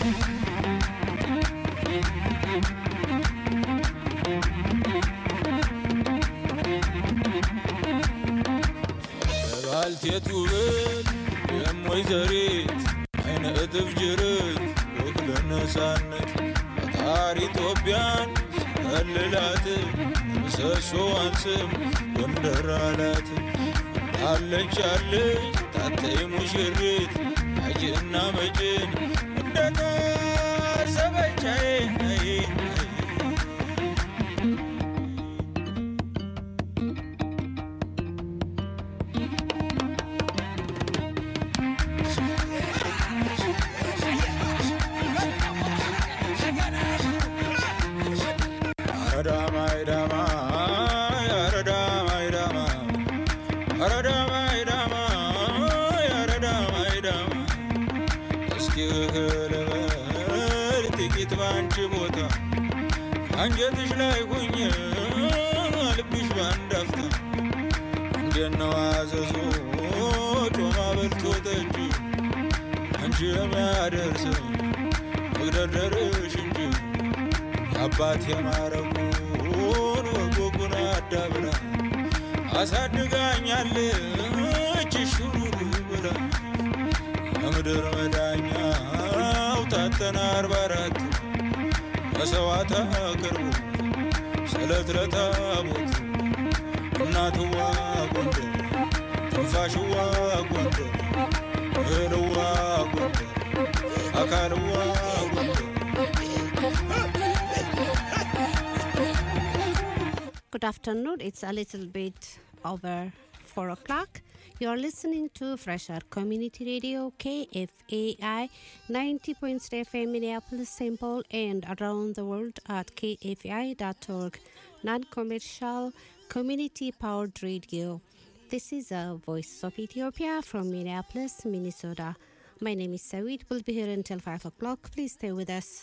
ባልቴት ውበት የሞይ ዘሬት አይነ እጥፍ ጅርት ወክለ ነፃነት ፈጣሪ ኢትዮጵያን ሲከልላት ምሰሶዋን ስም ጎንደር አላት አለች አለች ታተይ ሙሽሪት አጅና መጭን እንደታሰበቻዬ አንጀትሽ ላይ ሁኝ ልብሽ ባንዳፍታ እንደነው አዘዞ ጮማ በልቶ ጠጅ አንቺ የሚያደርስ መግደርደርሽ እንጂ የአባት የማረጉን ወጎጉን አዳብራ አሳድጋኛለች ሹሩሩ ብላ የምድር መዳኛው ታጠና አርባ አራት መሰዋዕት አቅርቡ ስለት ለታቦት እናትዋ ጎንደር ትንፋሽዋ ጎንደር እህልዋ ጎንደር አካልዋ ጎንደር Good afternoon. It's a little bit over four o'clock. You're listening to Fresher Community Radio KFAI 90.3 FM Minneapolis, St. Paul, and around the world at kfai.org, non commercial community powered radio. This is a voice of Ethiopia from Minneapolis, Minnesota. My name is Sawit. We'll be here until 5 o'clock. Please stay with us.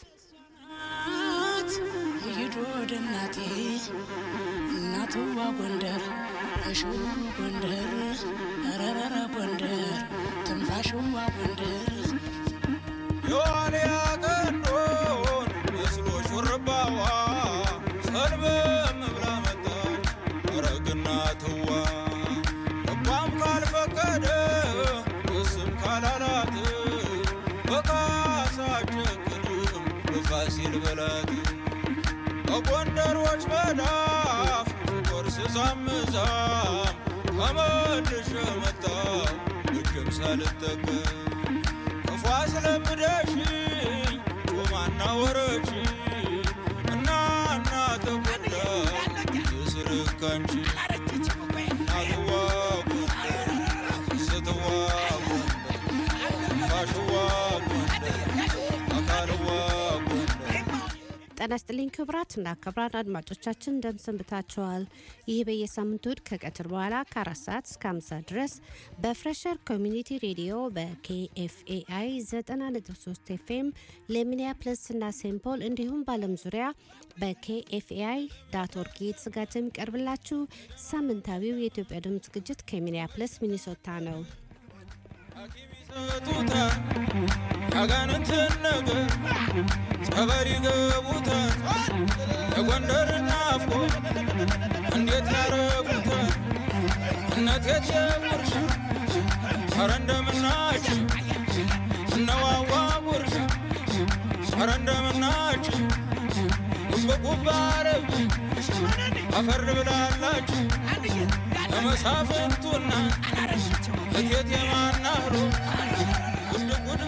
ይዶድ እናቴ እናትዋ ጎንደር እሽው ጎንደር ረረረ ጎንደር ትንፋሽዋ ጎንደር የዋልያ ቀንዶን መስሎ ሹርባዋ ሰልበም ብላ መጣች አረግና ትዋ ልቧም ካልፈቀደ እስም ካላላት በካሳ ቸግድም በፋሲል በላት በጎንደሮች መዳፍ ቆርስ ሳምዛም ተመልሼ መጣሁ እጅም ሳልጠቀም ክፉ አስለምደሽኝ ጮማና ወረች እና እና ተጎዳ የስርካንቺ እናትዋ ጎንደር ስትዋ ጎንደር ፋሽዋ ጎንደር አካልዋ ጎንደር ጤና ይስጥልኝ ክቡራት እና ክቡራን አድማጮቻችን እንደምሰንብታችኋል። ይህ በየሳምንቱ እሁድ ከቀትር በኋላ ከአራት ሰዓት እስከ አምሳ ድረስ በፍሬሸር ኮሚኒቲ ሬዲዮ በኬኤፍኤአይ 90.3 ኤፍኤም ለሚኒያፕለስ እና ሴንት ፖል እንዲሁም በዓለም ዙሪያ በኬኤፍኤአይ ዳት ኦርግ የተዘጋጀ የሚቀርብላችሁ ሳምንታዊው የኢትዮጵያ ድምፅ ዝግጅት ከሚኒያፕለስ ሚኒሶታ ነው። ሐኪም ይሰጡታል ያጋንንትን ነገር ጸበል ይገቡታል የጎንደር ናፍቆ እንዴት ያረጉታል እነት የትየጉርሻ ኧረ እንደምናችሁ እነዋዋ ጉርሻ ኧረ እንደምናችሁ ጉብጉብ አረብ አፈር ብላላችሁ ለመሳፍንቱና እቴት የማናህሎ ጉድ ጉድ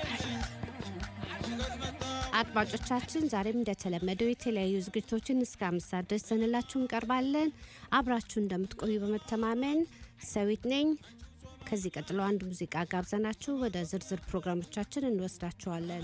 አድማጮቻችን ዛሬም እንደተለመደው የተለያዩ ዝግጅቶችን እስከ አምስት ሰዓት ድረስ ዘንላችሁ እንቀርባለን። አብራችሁ እንደምትቆዩ በመተማመን ሰዊት ነኝ። ከዚህ ቀጥሎ አንድ ሙዚቃ ጋብዘናችሁ ወደ ዝርዝር ፕሮግራሞቻችን እንወስዳችኋለን።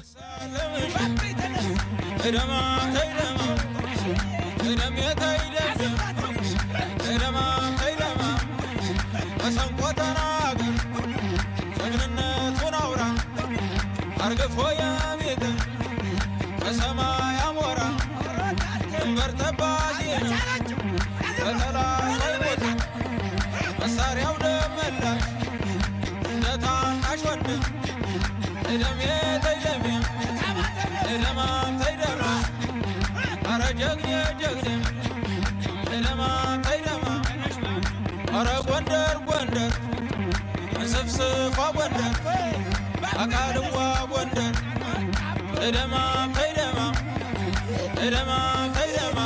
ተይደማ ተይደማ ተይደም የተይደም ተይደማ ተይደማ መሰንቆ ተናገር ጀግንነቱን አውራ አርግፎ የቤት በሰማይ አሞራ ድንበር ጠባቂ ነው በጠላት ቦታ መሳሪያው ደመላሽ እንደ ታናሽ ወንድም ተይደሜ ተይደሜ ጀግኔ ጀግኔ ተይደማ ተይደማ ኧረ ጎንደር ጎንደር እንስፍስፏ ጎንደር አቃልዋ ጎንደር ተይደማ ተይደማ ተይደማ ተይደማ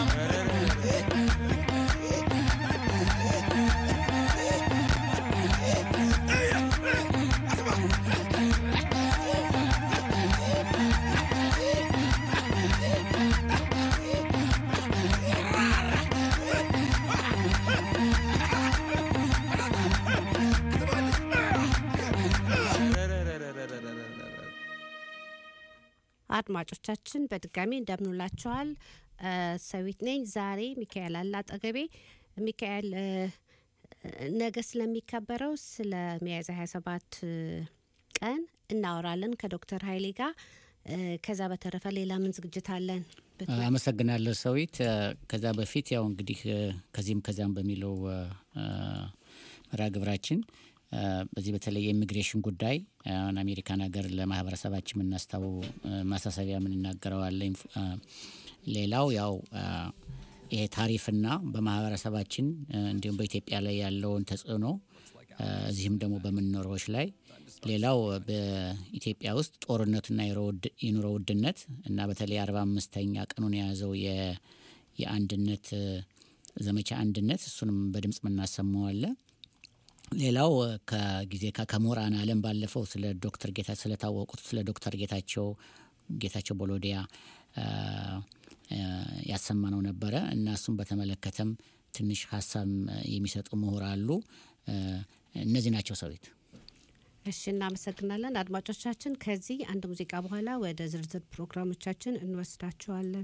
አድማጮቻችን በድጋሚ እንደምንላችኋል። እ፣ ሰዊት ነኝ። ዛሬ ሚካኤል አለ አጠገቤ። ሚካኤል እ፣ ነገ ስለሚከበረው ስለ ሚያዝያ 27 ቀን እናወራለን ከዶክተር ኃይሌ ጋር። እ፣ ከዛ በተረፈ ሌላ ምን ዝግጅት አለን? ብትመ- አመሰግናለሁ ሰዊት። እ፣ ከዛ በፊት ያው እንግዲህ እ፣ ከዚህም ከዛም በሚለው እ፣ እ፣ መርሃ ግብራችን እ፣ በዚህ በተለይ የኢሚግሬሽን ጉዳይ አሁን አሜሪካን ሀገር ለማህበረሰባችን የምናስታው እ፣ ማሳሰቢያ የምንናገረዋለ። ሌላው ያው እ፣ ይሄ ታሪፍና በማህበረሰባችን እ፣ እንዲሁም በኢትዮጵያ ላይ ያለውን ተጽዕኖ እ፣ እዚህም ደግሞ በምንኖሮች ላይ ሌላው በኢትዮጵያ ውስጥ ጦርነትና የሮ ውድ- የኑሮ ውድነት እና በተለይ አርባ አምስተኛ ቀኑን የያዘው የ- የአንድነት እ፣ ዘመቻ አንድነት እሱንም በድምጽ የምናሰማዋለ። ሌላው እ፣ ከጊዜ ከ- ከምሁራን ዓለም ባለፈው ስለ ዶክተር ጌታ ስለታወቁት ስለ ዶክተር ጌታቸው ጌታቸው ቦሎዲያ እ፣ እ፣ ያሰማነው ነበረ እና እሱም በተመለከተም ትንሽ ሀሳብ እ፣ የሚሰጡ ምሁር አሉ። እ፣ እነዚህ ናቸው ሰዊት። እሺ እናመሰግናለን አድማጮቻችን። ከዚህ አንድ ሙዚቃ በኋላ ወደ ዝርዝር ፕሮግራሞቻችን እንወስዳችኋለን።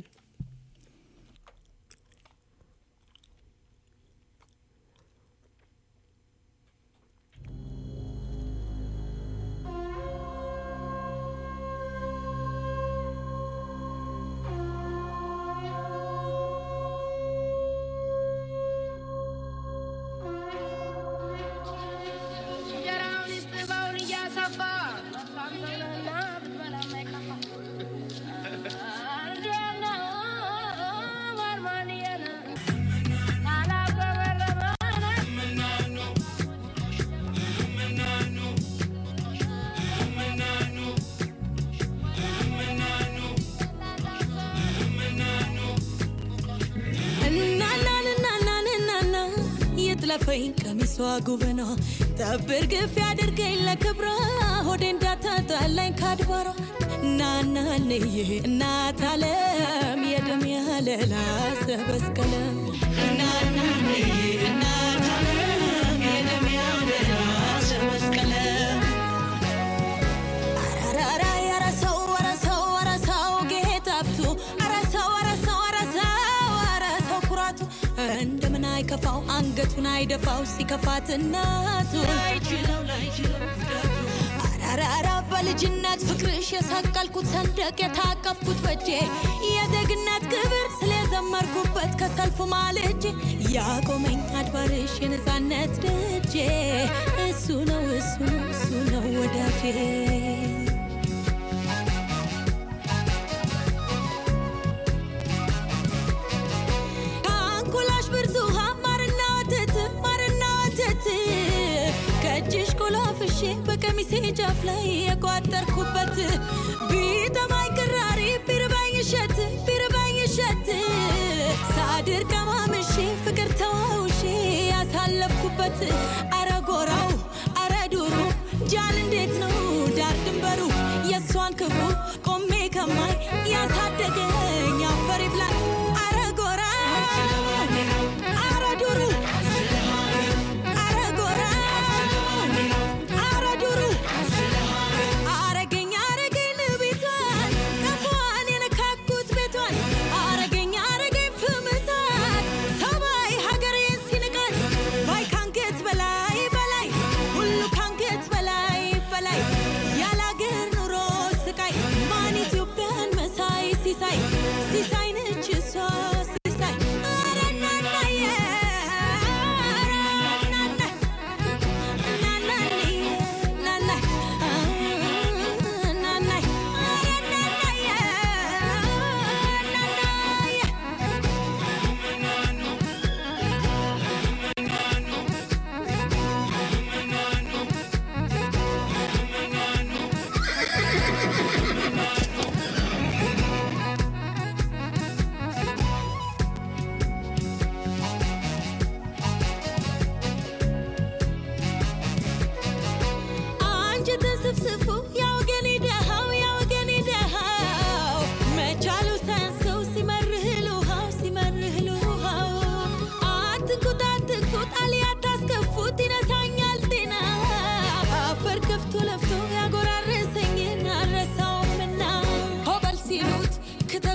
እንጀራውን ይስጥበውን እያሰፋ ሳምሰውንና ብትበላ ማይከፋ እንዲያና ማርማንየን አላበበረበነ እናናንናናንናና የጥለፈኝ ቀሚሷ ጉብኗ ጠብር ግፍ ያድርገኝ ለክብሯ ሆዴ እንዳታጣላኝ ካድባሯ ናናንዬ እናት አለም የደም ያለላ ሰበስቀለ እናናንዬ እናት አለም የደም ያለላ ሰበስቀለ አራራ ኧረ ሰው ኧረ ሰው ኧረ ሰው ጌታብቱ ኧረ ሰው ኧረ ሰው ኧረ ሰው ኧረ ሰው ኩራቱ እንደምን አይከፋው አንገቱን አይደፋው ሲከፋት እናቱ አራራ በልጅነት ፍቅርሽ የሰቀልኩት ሰንደቅ የታቀፍኩት በጄ የዜግነት ክብር ስለዘመርኩበት ከሰልፉ ማልጄ ያቆመኝ አድባርሽ የነፃነት ደጄ እሱ ነው እሱ ነው እሱ ነው ወዳጄ ከአንኮላሽ ብርቱ ማርና ወተት ማርና ወተት ከእጅሽ ቆላፍሼ በቀሚሴ ጫፍ ላይ የቋጠርኩበት ቢጠማኝ ቅራሪ ቢርባኝ እሸት ቢርባኝ እሸት ሳድር ቀማምሼ ፍቅር ተዋውሼ ያሳለፍኩበት አረ ጎራው አረ ዱሩ ጃል እንዴት ነው ዳር ድንበሩ የእሷን ክብሩ ቆሜ ከማይ ያሳደገኝ አፈር ይብላኝ አረ ጎራ አረ ዱሩ አረ ጎራ አረ ዱሩ አረገኝ አረገኝ ቤቷን ቀፏን የነካኩት ቤቷን አረገኝ አረገኝ ፍምሳት ሰማይ ሀገሬን ሲንቃት ባይ ካንገት በላይ በላይ ሁሉ ካንገት በላይ በላይ ያለ አገር ኑሮ ስቃይ ማን ኢትዮጵያን መሳይ ሲሳይ ሲሳይ ነች እሷ ሲሳይ ኧረ እናናዬ ኧረ እናና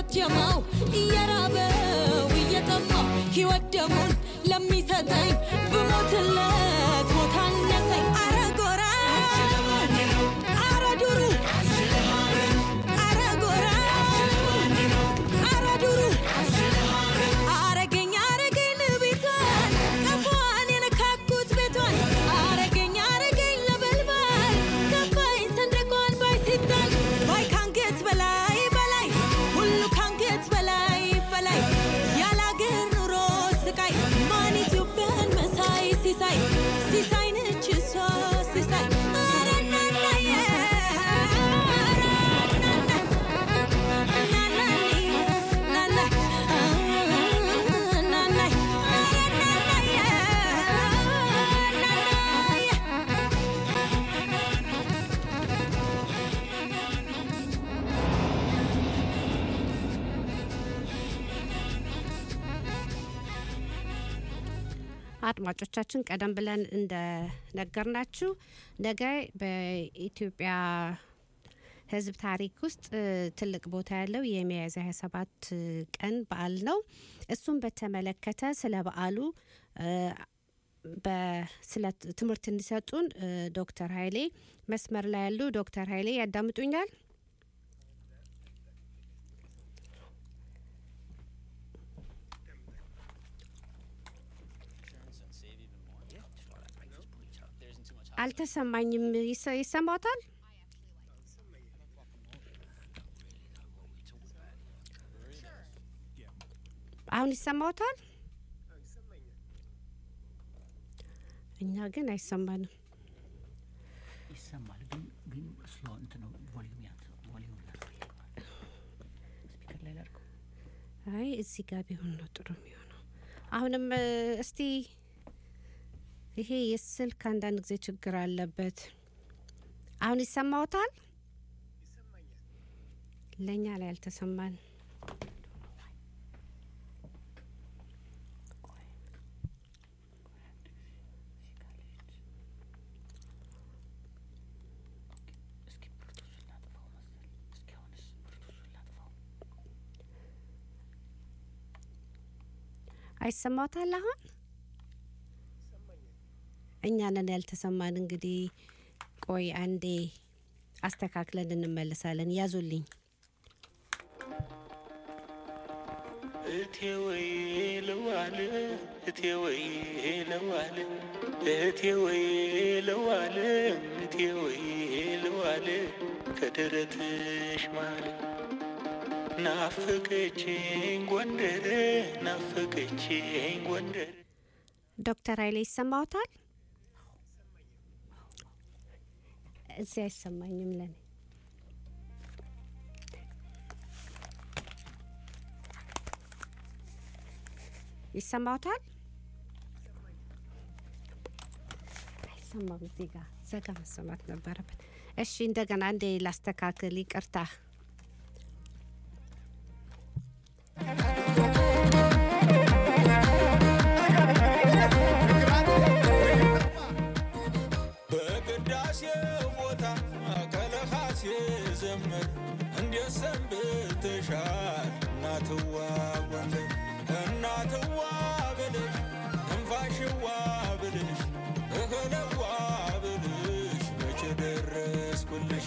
ጀማው እየራበው እየጠማው ሕይወት ደሙን ለሚሰጠኝ ብሞትለት ቦታ አነሰኝ አረ ጎራ አረ ዱሩ አረ ጎራ አረ ዱሩ አረገኝ አረገኝ ልቤቷን ቀፏን የነካኩት ቤቷን አረገኝ አረገኝ ለበልባል ገባኝ ሰንደቋን ባይ ሲጣል ባይ ካንገት በላይ በላይ ሁሉ ካንገት በላይ በላይ ያላገር ኑሮ ስቃይ ማን ኢትዮጵያን መሳይ ሲሳይ ሲሳይ ነች እሷ ሲሳይ አረ ናናዬ አድማጮቻችን ቀደም ብለን እንደነገርናችሁ ነገ በኢትዮጵያ ሕዝብ ታሪክ ውስጥ እ, ትልቅ ቦታ ያለው የሚያዝያ 27 ቀን በዓል ነው። እሱም በተመለከተ ስለ በዓሉ እ, በ- ስለ ትምህርት እንዲሰጡን እ, ዶክተር ኃይሌ መስመር ላይ ያሉ ዶክተር ኃይሌ ያዳምጡኛል? አልተሰማኝም። ይሰ- ይሰማዎታል? አሁን ይሰማዎታል? እኛ ግን አይሰማንም። ይሰማል ግን ግን ስሎ እንትን ነው ቮሊዩም ያንስ ቮሊዩም ያስፈልገዋል። ስፒከር ላይ ላድርገው። አይ እዚህ ጋር ቢሆን ነው ጥሩ የሚሆነው። አሁንም እ፣ እስቲ ይሄ የስልክ አንዳንድ ጊዜ ችግር አለበት። አሁን ይሰማዎታል? ለእኛ ላይ አልተሰማን። እስኪ ብሉቱዙን ላጥፋው መሰል። እስኪ አሁንስ ብሉቱዙን ላጥፋው። አይሰማዎታል? አሁን እኛ ነን ያልተሰማን። እንግዲህ ቆይ አንዴ አስተካክለን እንመለሳለን። ያዙልኝ። እቴ ወይ ለዋለ እቴ ወይ ለዋለ እቴ ወይ ለዋለ እቴ ወይ ለዋለ ከደረትሽ ማለ ናፈቀችኝ ጎንደር ናፈቀችኝ ጎንደር ዶክተር ኃይሌ ይሰማዎታል? እዚህ አይሰማኝም ለኔ። ይሰማዎታል? አይሰማም። እዚህ ጋር ዘጋ መሰማት ነበረበት። እሺ እንደገና እንዴ ላስተካክል። ይቅርታ። በቅዳሴ ቦታ ከለኻሴ ዘመር እንዴት ሰንብተሻል እናትዋ ጎንደር እናትዋ ብልሽ ትንፋሽዋ ብልሽ እህለዋ ብልሽ መቼ ደረስኩልሽ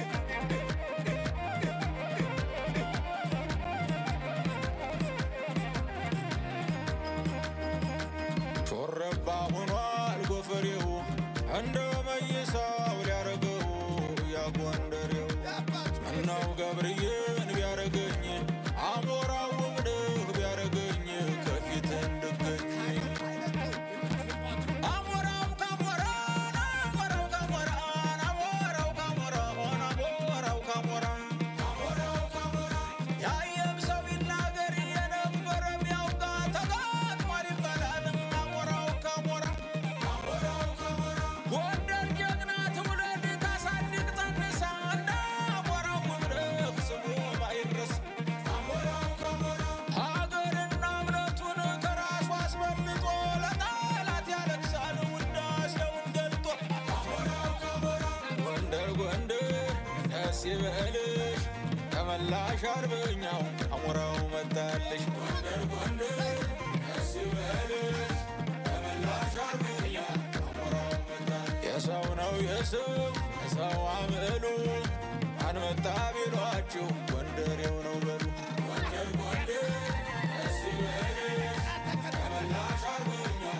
ሾረባ ሆኗል ጎፈሬው እንደ መይሳው ሊያረገው ያጎንደሬው ምነው ገብርዬን ቢያረገኝ አሞራው ውብድህ ቢያረገኝ ከፊት እንድገኝ አሞራው ካሞራን አሞራው ካሞራን አሞራው ካሞራን አሞራው ካሞራን አሞራው ካሞራን ያየም ሰው ይናገር የነበረ ቢያውቃ ተጋጥሟል ይባላል አሞራው ካሞራ አሞራው ካሞራ ጎንደር ጀግና ትውልድ ታሳድግ ጠንሳ እንደ አሞራው ውብድህ ስሙ ማይረስ አሞራው ካሞራ ሀገርና እምነቱን ከራሱ አስበልጦ ለጠላት ያለቅሳል ውዳሴውን ገልጦ አሞራው ካሞራ ጎንደር ጎንደር ደስ ይበልሽ ተመላሽ ተመላሽ አርበኛው አሞራው መጣልሽ ጎንደር ጎንደር ደስ ይበልሽ ተመላሽ አርበኛው አሞራው መጣልሽ የሰው ነው የሰው የሰው አምዕሉ አንመጣ ቢሏችሁ ጎንደሬው ነው በሉ ጎንደር ጎንደር ደስ ይበልሽ ተመላሽ አርበኛው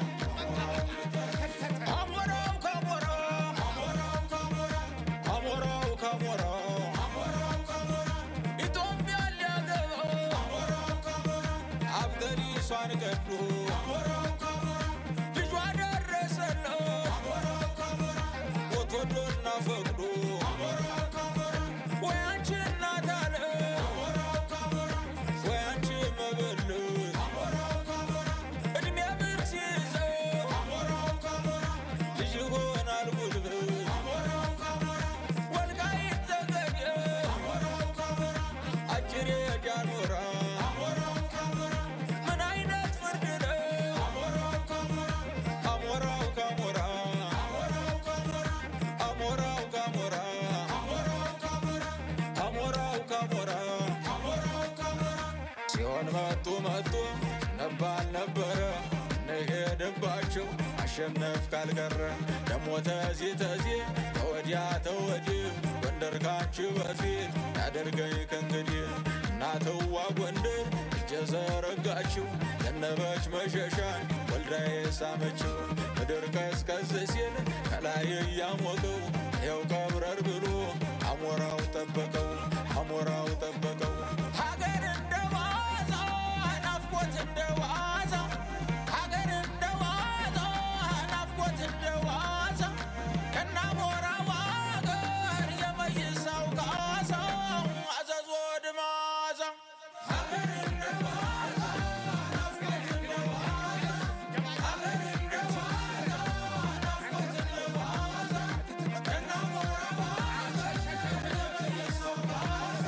አሞራው ከሞራው አሞራው ከሞራው አሞራው ከሞራው አሞራው ከሞራው ኢትዮጵያ ሊያገባው አሞራው ከሞራው አብደሪሷን ገዱ አሞራው ከሞራው ልጇ ደረሰለው አሞራው ከሞራው ሞት ወዶና ፈቅዶ አሞራው ከሞራው ወይ አንቺ እናት አለ አሞራው ከሞራው ወይ አንቺ መበለት አሞራው ከሞራው እድሜ ብር ሲይዘው አሞራው ከሞራው ልጅ ይሆናል ጉልበት አሞራው ከሞራው ወልቃይት ጠገዴ አሞራው ከሞራው አጭር ጃኖራ አሞራው ከሞራው ምን አይነት ፍርድ ነው አሞራው ከሞራው አሞራው ከሞራ አሞራው ከሞራ አሞራው ከሞራ አሞራው ከሞራ አሞራው ከሞራ አሞራው ከሞራ ሲሆን መጡ መጡ ነባል ነበረ እንሄድባቸው አሸነፍ ካልቀረ ደሞ ተዚ ተዚ ተወዲያ ተወዲህ ጎንደር ካንቺ በፊት ያደርገኝ ከእንግዲህ እናትዋ ጎንደር እጀ ዘረጋችው ዘነበች መሸሻን ወልዳዬ ሳመችው ምድር ቀዝቀዝ ሲል ከላይ እያሞቀው ይኸው ቀብረር ብሎ አሞራው ጠበቀው አሞራው ጠበቀው ሀገር እንደ ዋዛ ናፍቆት እንደ ዋዛ ሀገር እንደ ዋዛ ናፍቆት እንደ ዋዛ ከናሞራው ሀገር የመይሳው ካሳ አዘዞ ድማዛ ሀገር እንደ ዋዛ ናፍቆት እንደ ዋዛ ሀገር እንደ ዋዛ ናፍቆት እንደ ዋዛ ከናሞራው ሀገር የመይሳው ካሳ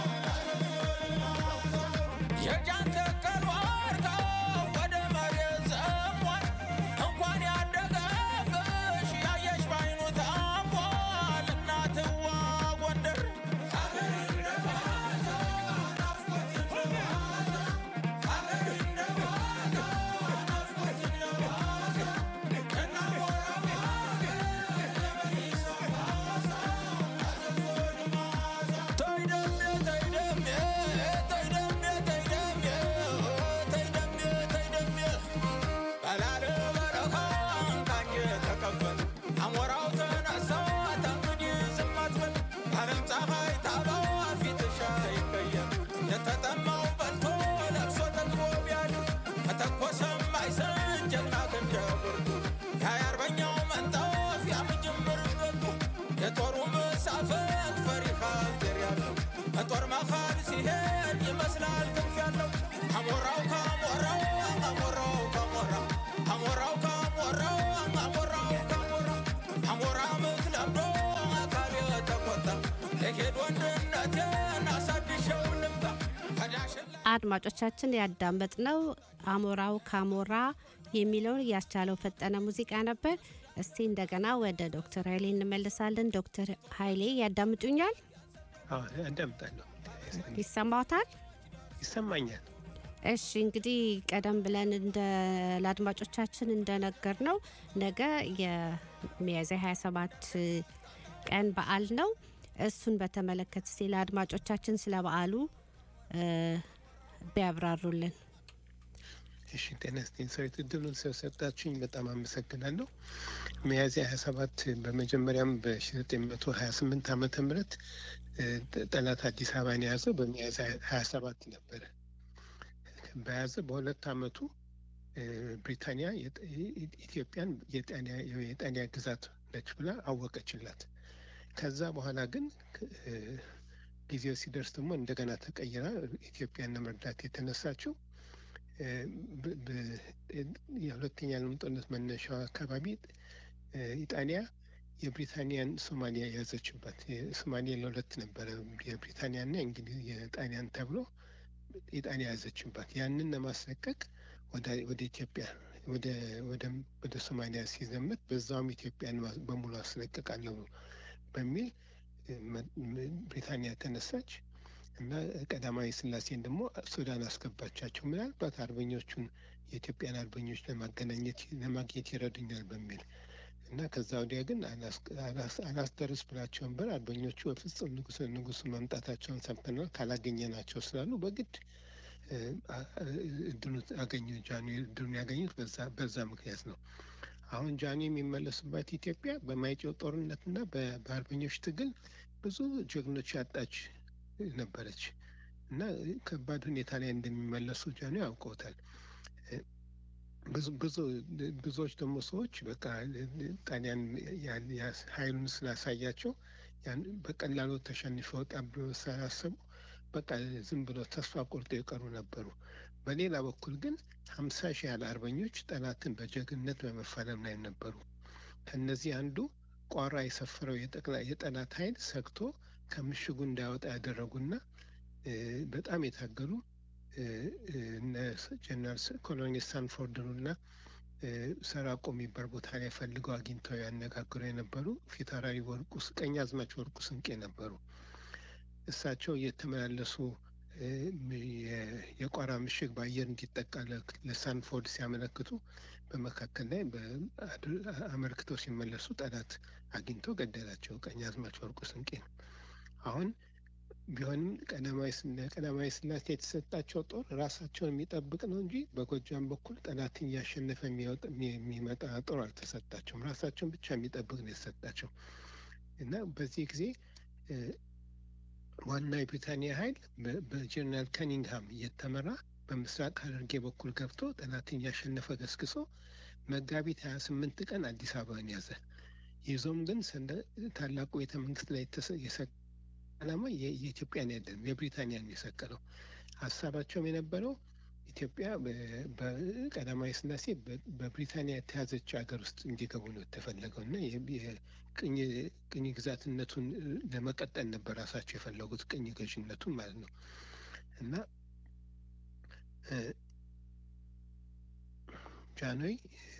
የጃን ተከል ዋርካ ወደ መሬት ዘሟል። እንኳን ያደገብሽ ያየሽ ባይኑ ታሟል። እናትዋ ጎንደር ሀገር እንደ ዋዛ ናፍቆት እንደ ዋዛ ሀገር እንደ ዋዛ ናፍቆት እንደ ዋዛ ከናሞራው ሀገር የመይሳው ካሳ ተይደሜ ተይደሜ ተይደሜ ተይደሜ ተይደሜ ተይደሜ በላለ በረኻ ካንጀ ተቀበል አሞራው ተነሳ ተንግዲህ ዝም አትበል ዓለም ፀሐይ ታበዋ ፊትሽ አይቀየም የተጠማው በልቶ ለብሶ ጠግቦ ቢያድር ከተኮሰም አይሰን ጀግና ክንደ ብርቱ የሀያ አርበኛው መንጠፍ ያምጅምር ገቡ የጦሩ መሳፈንት ፈሪሃ ዘር ያለው ከጦር መሃል ሲሄድ ይመስላል ክንፍ ያለው አሞራው ካሞራው አሞራው ካሞራው አሞራው ካሞራው አሞራው ካሞራው አሞራ ምት ለምዶ አካል የተቆጣ ለሄድ ወንድነቴን አሳድሸው ልምጣ ከዳሽን አድማጮቻችን ያዳመጥነው አሞራው ካሞራ የሚለውን ያስቻለው ፈጠነ ሙዚቃ ነበር። እስቲ እንደገና ወደ ዶክተር ኃይሌ እንመልሳለን። ዶክተር ኃይሌ ያዳምጡኛል? አዎ፣ አዳምጣለሁ። ይሰማዎታል? ይሰማኛል። እሺ እንግዲህ ቀደም ብለን እንደ ለአድማጮቻችን እንደነገር ነው ነገ የሚያዝያ 27 ቀን በዓል ነው። እሱን በተመለከተ እስቲ ለአድማጮቻችን ስለ በዓሉ እ፣ ቢያብራሩልን። እሺ ጤና ይስጥልኝ። ሰዊት እድሉን ስለሰጣችሁኝ በጣም አመሰግናለሁ። ሚያዝያ ሀያ ሰባት በመጀመሪያም በሺ መቶ ሀያ ስምንት ዓመተ ምህረት እ፣ ጠላት አዲስ አበባን የያዘው በሚያዝያ ሀያ ሰባት ነበረ። በያዘ በሁለት ዓመቱ እ፣ ብሪታንያ የጥ- ኢ- ኢትዮጵያን የጣሊያ- የጣሊያ ግዛት ነች ብላ አወቀችላት። ከዛ በኋላ ግን እ፣ ጊዜው ሲደርስ ደግሞ እንደገና ተቀይራ ኢትዮጵያን ለመርዳት የተነሳችው እ፣ ብ- ብ- የሁለተኛ ዓለም ጦርነት መነሻው አካባቢ እ፣ ኢጣሊያ የብሪታንያን ሶማሊያ የያዘችበት ሶማሊያ ለሁለት ነበረ፣ የብሪታንያና የእንግሊዝ የጣሊያን ተብሎ ኢጣሊያ ያዘችባት። ያንን ለማስለቀቅ ወደ ወደ ኢትዮጵያ ወደ ወደ ወደ ሶማሊያ ሲዘምት በዛውም ኢትዮጵያን ማ- በሙሉ አስለቅቃለሁ በሚል እ፣ መ- ም- ብሪታንያ ተነሳች። እና ቀዳማዊ ስላሴን ደግሞ ሱዳን አስገባቻቸው። ምናልባት አርበኞቹን የኢትዮጵያን አርበኞች ለማገናኘት ለማግኘት ይረዱኛል በሚል እና ከዛ ወዲያ ግን አላስደርስ ብላቸው ነበር። አርበኞቹ በፍጹም ንጉስ ንጉሱ መምጣታቸውን ሰምተናል ካላገኘናቸው ስላሉ በግድ እድሉ አገኙ። ጃኑ እድሉን ያገኙት በዛ ምክንያት ነው። አሁን ጃኑ የሚመለሱባት ኢትዮጵያ በማይጨው ጦርነትና በአርበኞች ትግል ብዙ ጀግኖች ያጣች ነበረች እና ከባድ ሁኔታ ላይ እንደሚመለሱ ጃኑ ያውቀውታል። ብዙ ብዙ ብዙዎች ደግሞ ሰዎች በቃ ጣሊያን ኃይሉን ስላሳያቸው በቀላሉ ተሸንፈው ወጣ ብሎ ስላሰቡ በቃ ዝም ብሎ ተስፋ ቆርጦ የቀሩ ነበሩ። በሌላ በኩል ግን ሀምሳ ሺህ ያህል አርበኞች ጠላትን በጀግንነት በመፋለም ላይ ነበሩ። ከእነዚህ አንዱ ቋራ የሰፈረው የጠላት ኃይል ሰግቶ ከምሽጉ እንዳይወጣ ያደረጉና በጣም የታገሉ እነ ጀነራል ኮሎኔል ሳንፎርድንና ሰራቆ የሚባል ቦታ ላይ ፈልገው አግኝተው ያነጋግሩ የነበሩ ፊታውራሪ ወርቁ ቀኛዝማች ወርቁ ስንቄ ነበሩ። እሳቸው እየተመላለሱ የቋራ ምሽግ በአየር እንዲጠቃ ለሳንፎርድ ሲያመለክቱ በመካከል ላይ አመልክተው ሲመለሱ ጠላት አግኝቶ ገደላቸው። ቀኛዝማች ወርቁ ስንቄ ነው። አሁን ቢሆንም ቀዳማዊ ስላሴ የተሰጣቸው ጦር ራሳቸውን የሚጠብቅ ነው እንጂ በጎጃም በኩል ጠላትን እያሸነፈ የሚመጣ ጦር አልተሰጣቸውም። ራሳቸውን ብቻ የሚጠብቅ ነው የተሰጣቸው እና በዚህ ጊዜ ዋና የብሪታንያ ኃይል በጀነራል ከኒንግሃም እየተመራ በምስራቅ ሐረርጌ በኩል ገብቶ ጠላትን እያሸነፈ ገስግሶ መጋቢት ሀያ ስምንት ቀን አዲስ አበባን ያዘ። ይዞም ግን ታላቁ ቤተ መንግስት ላይ ዓላማ የኢትዮጵያን አይደለም የብሪታንያን የሰቀለው። ሀሳባቸውም የነበረው ኢትዮጵያ በቀዳማዊ ስላሴ በብሪታንያ የተያዘች ሀገር ውስጥ እንዲገቡ ነው የተፈለገው እና ቅኝ ግዛትነቱን ለመቀጠል ነበር ራሳቸው የፈለጉት ቅኝ ገዥነቱን ማለት ነው እና ጃንሆይ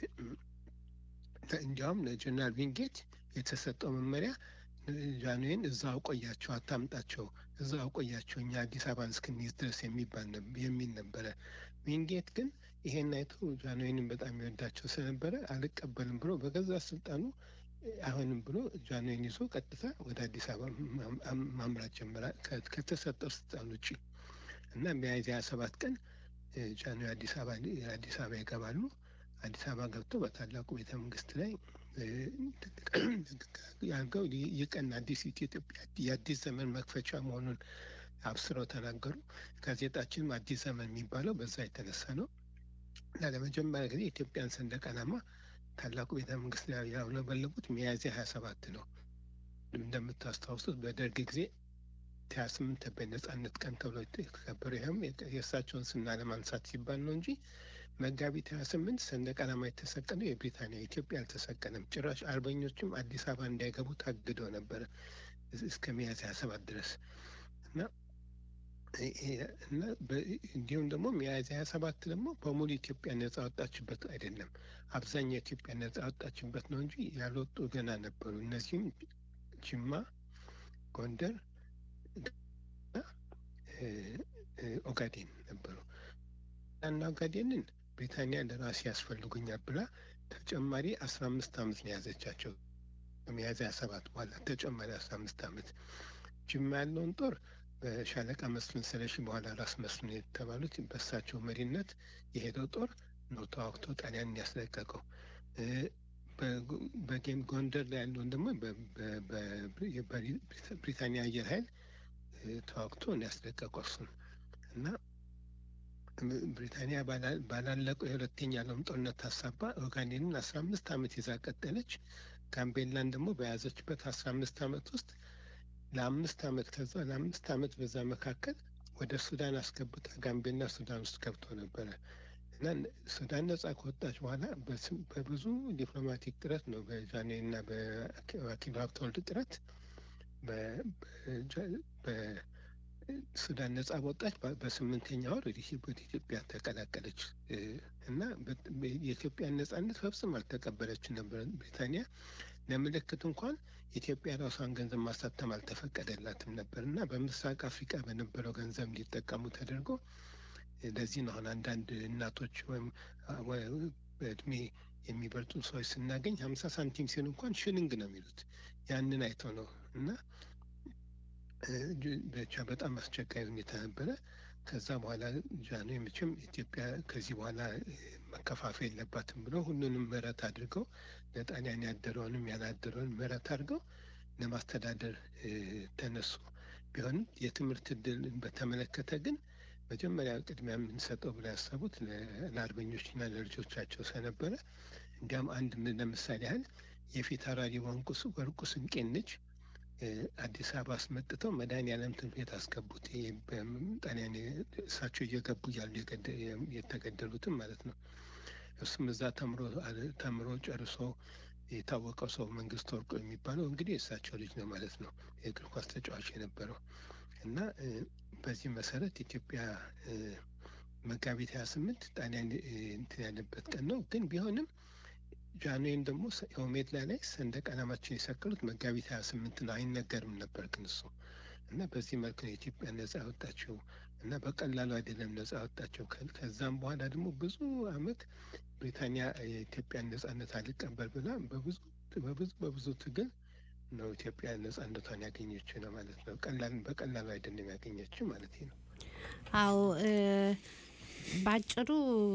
እንዲያውም ለጀነራል ቪንጌት የተሰጠው መመሪያ ጃንሆይን እዛ አውቆያቸው አታምጣቸው፣ እዛ አውቆያቸው እኛ አዲስ አበባን እስክንይዝ ድረስ የሚባል የሚል ነበረ። ዊንጌት ግን ይሄን አይቶ ጃንሆይንም በጣም ይወዳቸው ስለነበረ አልቀበልም ብሎ በገዛ ስልጣኑ አይሆንም ብሎ ጃንሆይን ይዞ ቀጥታ ወደ አዲስ አበባ ማምራት ጀመረ ከተሰጠው ስልጣን ውጭ እና ሚያዝያ ሀያ ሰባት ቀን ጃንሆይ አዲስ አበባ አዲስ አበባ ይገባሉ። አዲስ አበባ ገብተው በታላቁ ቤተ መንግስት ላይ ያልገው ይህ ቀን አዲስ ኢትዮጵያ የአዲስ ዘመን መክፈቻ መሆኑን አብስረው ተናገሩ። ጋዜጣችንም አዲስ ዘመን የሚባለው በዛ የተነሳ ነው እና ለመጀመሪያ ጊዜ የኢትዮጵያን ሰንደቅ ዓላማ ታላቁ ቤተ መንግስት ላይ ያውለበለቡት ሚያዝያ ሀያ ሰባት ነው። እንደምታስታውሱት በደርግ ጊዜ ሀያ ስምንት በነጻነት ቀን ተብሎ የተከበረ ይህም የእሳቸውን ስና ለማንሳት ሲባል ነው እንጂ መጋቢት ሀያ ስምንት ሰንደቅ ዓላማ የተሰቀለው የብሪታንያ ኢትዮጵያ አልተሰቀለም። ጭራሽ አርበኞችም አዲስ አበባ እንዳይገቡ ታግደው ነበረ እስከ ሚያዝያ ሀያ ሰባት ድረስ እና እና እንዲሁም ደግሞ ሚያዝያ ሀያ ሰባት ደግሞ በሙሉ ኢትዮጵያ ነጻ ወጣችበት አይደለም። አብዛኛው ኢትዮጵያ ነጻ ወጣችበት ነው እንጂ ያልወጡ ገና ነበሩ። እነዚህም ጅማ፣ ጎንደር፣ ኦጋዴን ነበሩ እና ኦጋዴንን ብሪታንያ ለራሴ ያስፈልጉኛል ብላ ተጨማሪ አስራ አምስት አመት ነው የያዘቻቸው። ከሚያዝያ ሰባት በኋላ ተጨማሪ አስራ አምስት አመት ጅማ ያለውን ጦር በሻለቃ መስፍን ስለሺ በኋላ ራስ መስፍን የተባሉት በእሳቸው መሪነት የሄደው ጦር ነው ተዋግቶ ጣሊያንን ያስለቀቀው። በጌም ጎንደር ላይ ያለውን ደግሞ በብሪታንያ አየር ኃይል ተዋግቶ ነው ያስለቀቀው እሱን እና ብሪታንያ ባላለቀው የሁለተኛ ዓለም ጦርነት ታሳባ ኦጋዴንን አስራ አምስት አመት ይዛ ቀጠለች። ጋምቤላን ደግሞ በያዘችበት አስራ አምስት አመት ውስጥ ለአምስት አመት ከዛ ለአምስት አመት በዛ መካከል ወደ ሱዳን አስገብታ ጋምቤላ ሱዳን ውስጥ ገብቶ ነበረ እና ሱዳን ነጻ ከወጣች በኋላ በብዙ ዲፕሎማቲክ ጥረት ነው በጃንሆይ እና በአኪሉ ሀብተወልድ ጥረት ሱዳን ነጻ በወጣች በስምንተኛ ወር ወደ ኢትዮጵያ ተቀላቀለች እና የኢትዮጵያን ነጻነት ፈጽሞ አልተቀበለችም ነበር ብሪታንያ። ለምልክት እንኳን ኢትዮጵያ ራሷን ገንዘብ ማሳተም አልተፈቀደላትም ነበር እና በምስራቅ አፍሪካ በነበረው ገንዘብ እንዲጠቀሙ ተደርጎ ለዚህ ነው አሁን አንዳንድ እናቶች ወይም በእድሜ የሚበልጡ ሰዎች ስናገኝ ሀምሳ ሳንቲም ሲሆን እንኳን ሽልንግ ነው የሚሉት ያንን አይተው ነው እና ብቻ በጣም አስቸጋሪ ሁኔታ ነበረ። ከዛ በኋላ ጃኖ መቼም ኢትዮጵያ ከዚህ በኋላ መከፋፈል የለባትም ብለው ሁሉንም ምህረት አድርገው ለጣሊያን ያደረውንም ያላደረውን ምህረት አድርገው ለማስተዳደር ተነሱ። ቢሆንም የትምህርት እድል በተመለከተ ግን መጀመሪያ ቅድሚያ የምንሰጠው ብለው ያሰቡት ለአርበኞችና ለልጆቻቸው ስለነበረ እንዲያም አንድ ለምሳሌ ያህል የፊት አውራሪ ወንቁስ ወርቁ ስንቄን ልጅ አዲስ አበባ አስመጥተው መድኃኔዓለም ትምህርት ቤት አስገቡት። ጣሊያን እሳቸው እየገቡ እያሉ የተገደሉትም ማለት ነው። እሱም እዛ ተምሮ ተምሮ ጨርሶ የታወቀው ሰው መንግስት ወርቁ የሚባለው እንግዲህ የእሳቸው ልጅ ነው ማለት ነው። የእግር ኳስ ተጫዋች የነበረው እና በዚህ መሰረት ኢትዮጵያ መጋቢት ሀያ ስምንት ጣሊያን እንትን ያለበት ቀን ነው። ግን ቢሆንም ጃንዌን ደግሞ ኦሜድላ ላይ ሰንደቅ ዓላማችን የሰቀሉት መጋቢት ሀያ ስምንት ነው። አይነገርም ነበር ግን እሱ እና በዚህ መልክ ነው ኢትዮጵያ ነጻ ያወጣቸው እና በቀላሉ አይደለም ነጻ ያወጣቸው። ከዛም በኋላ ደግሞ ብዙ አመት ብሪታንያ የኢትዮጵያን ነጻነት አልቀበል ብላ በብዙ በብዙ በብዙ ትግል ነው ኢትዮጵያ ነጻነቷን ያገኘችው ነው ማለት ነው። ቀላል በቀላሉ አይደለም ያገኘችው ማለት ነው። አዎ ባጭሩ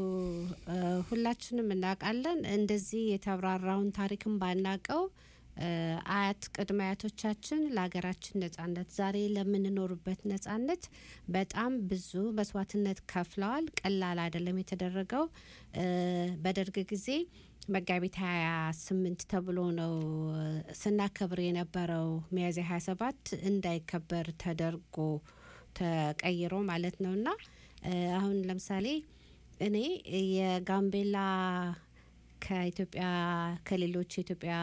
ሁላችንም እናውቃለን። እንደዚህ የተብራራውን ታሪክም ባናቀው አያት ቅድመ አያቶቻችን ለሀገራችን ነጻነት ዛሬ ለምንኖርበት ነጻነት በጣም ብዙ መስዋዕትነት ከፍለዋል። ቀላል አይደለም የተደረገው። በደርግ ጊዜ መጋቢት ሀያ ስምንት ተብሎ ነው ስናከብር የነበረው ሚያዝያ ሀያ ሰባት እንዳይከበር ተደርጎ ተቀይሮ ማለት ነው እና አሁን ለምሳሌ እኔ የጋምቤላ ከኢትዮጵያ ከሌሎች የኢትዮጵያ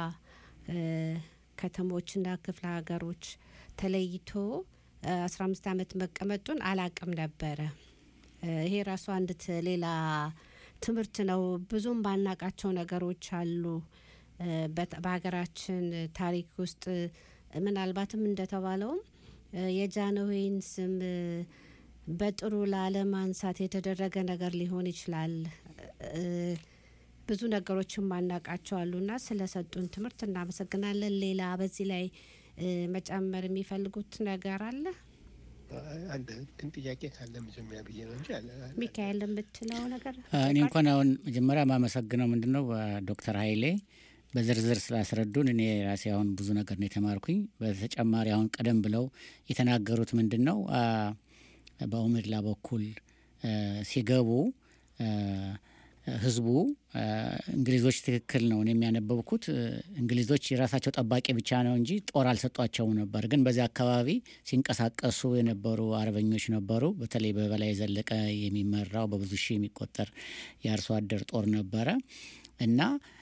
ከተሞችና ክፍለ ሀገሮች ተለይቶ አስራ አምስት አመት መቀመጡን አላቅም ነበረ። ይሄ ራሱ አንድ ሌላ ትምህርት ነው። ብዙም ባናቃቸው ነገሮች አሉ በሀገራችን ታሪክ ውስጥ ምናልባትም እንደተባለውም የጃንሆይን ስም በጥሩ ላለማንሳት የተደረገ ነገር ሊሆን ይችላል። ብዙ ነገሮችን ማናቃቸው አሉና ስለሰጡን ትምህርት እናመሰግናለን። ሌላ በዚህ ላይ መጨመር የሚፈልጉት ነገር አለ? አንድ ግን ጥያቄ ካለ መጀመሪያ ብዬ ነው እንጂ ሚካኤል የምትለው ነገር እኔ እንኳን አሁን መጀመሪያ ማመሰግነው ምንድን ነው ዶክተር ሀይሌ በዝርዝር ስላስረዱን እኔ ራሴ አሁን ብዙ ነገር ነው የተማርኩኝ። በተጨማሪ አሁን ቀደም ብለው የተናገሩት ምንድን ነው በኦሜድላ በኩል ሲገቡ ህዝቡ እንግሊዞች ትክክል ነው የሚያነበብኩት እንግሊዞች የራሳቸው ጠባቂ ብቻ ነው እንጂ ጦር አልሰጧቸውም ነበር። ግን በዚህ አካባቢ ሲንቀሳቀሱ የነበሩ አርበኞች ነበሩ። በተለይ በበላይ ዘለቀ የሚመራው በብዙ ሺህ የሚቆጠር የአርሶ አደር ጦር ነበረ እና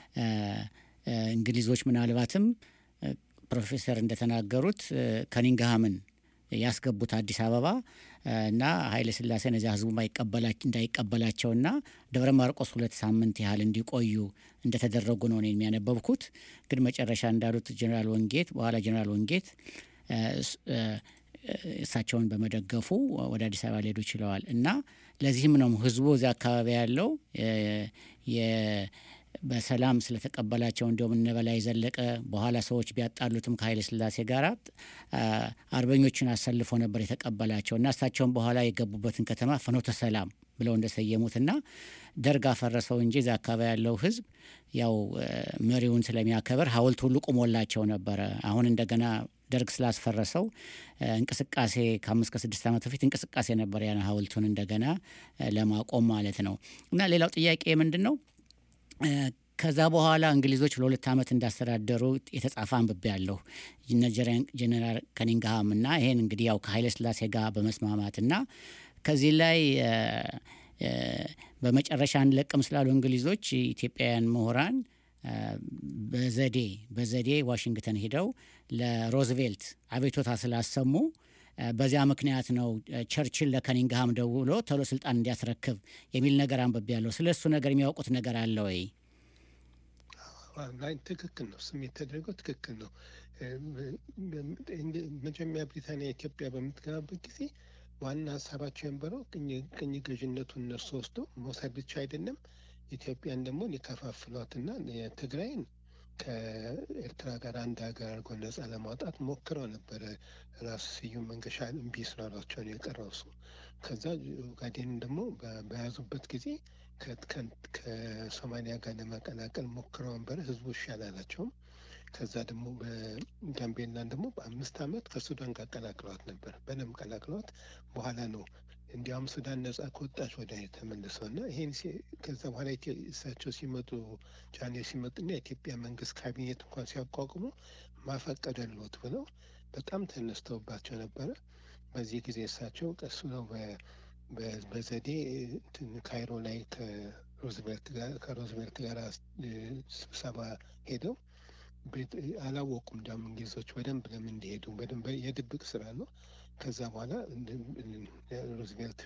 እንግሊዞች ምናልባትም ፕሮፌሰር እንደተናገሩት ከኒንግሃምን ያስገቡት አዲስ አበባ እና ኃይለ ሥላሴን እዚያ ህዝቡ እንዳይቀበላቸውና ደብረ ማርቆስ ሁለት ሳምንት ያህል እንዲቆዩ እንደተደረጉ ነው የሚያነበብኩት። ግን መጨረሻ እንዳሉት ጀኔራል ወንጌት በኋላ ጀኔራል ወንጌት እሳቸውን በመደገፉ ወደ አዲስ አበባ ሊሄዱ ችለዋል እና ለዚህም ነው ህዝቡ እዚያ አካባቢ ያለው በሰላም ስለተቀበላቸው እንዲሁም እነ በላይ ዘለቀ በኋላ ሰዎች ቢያጣሉትም ከኃይለ ሥላሴ ጋር አርበኞችን አሰልፎ ነበር የተቀበላቸው እና እሳቸውን በኋላ የገቡበትን ከተማ ፍኖተ ሰላም ብለው እንደሰየሙትና ደርግ አፈረሰው እንጂ እዛ አካባቢ ያለው ህዝብ ያው መሪውን ስለሚያከብር ሐውልት ሁሉ ቁሞላቸው ነበረ። አሁን እንደገና ደርግ ስላስፈረሰው እንቅስቃሴ ከአምስት ከስድስት ዓመት በፊት እንቅስቃሴ ነበር ያን ሐውልቱን እንደገና ለማቆም ማለት ነው። እና ሌላው ጥያቄ ምንድን ነው? ከዛ በኋላ እንግሊዞች ለሁለት ዓመት እንዳስተዳደሩ የተጻፈ አንብቤ ያለሁ ጀነራል ከኒንግሃም እና ይሄን እንግዲህ ያው ከኃይለ ሥላሴ ጋር በመስማማትና ከዚህ ላይ በመጨረሻ አንለቅም ስላሉ እንግሊዞች ኢትዮጵያውያን ምሁራን በዘዴ በዘዴ ዋሽንግተን ሄደው ለሮዝቬልት አቤቶታ ስላሰሙ በዚያ ምክንያት ነው ቸርችል ለከኒንግሃም ደውሎ ቶሎ ስልጣን እንዲያስረክብ የሚል ነገር አንብቤ ያለሁ። ስለ እሱ ነገር የሚያውቁት ነገር አለ ወይ? ላይ ትክክል ነው። ስም የተደረገው ትክክል ነው። መጀመሪያ ብሪታንያ ኢትዮጵያ በምትገባበት ጊዜ ዋና ሀሳባቸው የነበረው ቅኝ ገዥነቱን እነሱ ወስዶ መውሰድ ብቻ አይደለም፣ ኢትዮጵያን ደግሞ ሊከፋፍሏትና የትግራይን ከኤርትራ ጋር አንድ ሀገር አድርጎ ነጻ ለማውጣት ሞክረው ነበረ። ራሱ ስዩም መንገሻ እምቢ ስላሏቸው ነው የቀረው እሱ። ከዛ ኦጋዴንን ደግሞ በያዙበት ጊዜ ከሶማሊያ ጋር ለመቀላቀል ሞክረው ነበረ። ህዝቡ እሺ አላላቸውም። ከዛ ደግሞ በጋምቤላን ደግሞ በአምስት ዓመት ከሱዳን ጋር ቀላቅለዋት ነበር። በደንብ ቀላቅለዋት በኋላ ነው እንዲያውም ሱዳን ነጻ ከወጣች ወደ ተመልሰው እና ይሄን ከዛ በኋላ እሳቸው ሲመጡ ጃኔ ሲመጡና የኢትዮጵያ መንግስት ካቢኔት እንኳን ሲያቋቁሙ ማፈቀደልዎት ብለው በጣም ተነስተውባቸው ነበረ። በዚህ ጊዜ እሳቸው ቀስ ነው በዘዴ ካይሮ ላይ ከሮዝቬልት ጋር ስብሰባ ሄደው አላወቁም። እንዲያውም እንግሊዞች በደንብ ለምን እንደሄዱ በደንብ የድብቅ ስራ ነው። ከዛ በኋላ ሮዝቬልት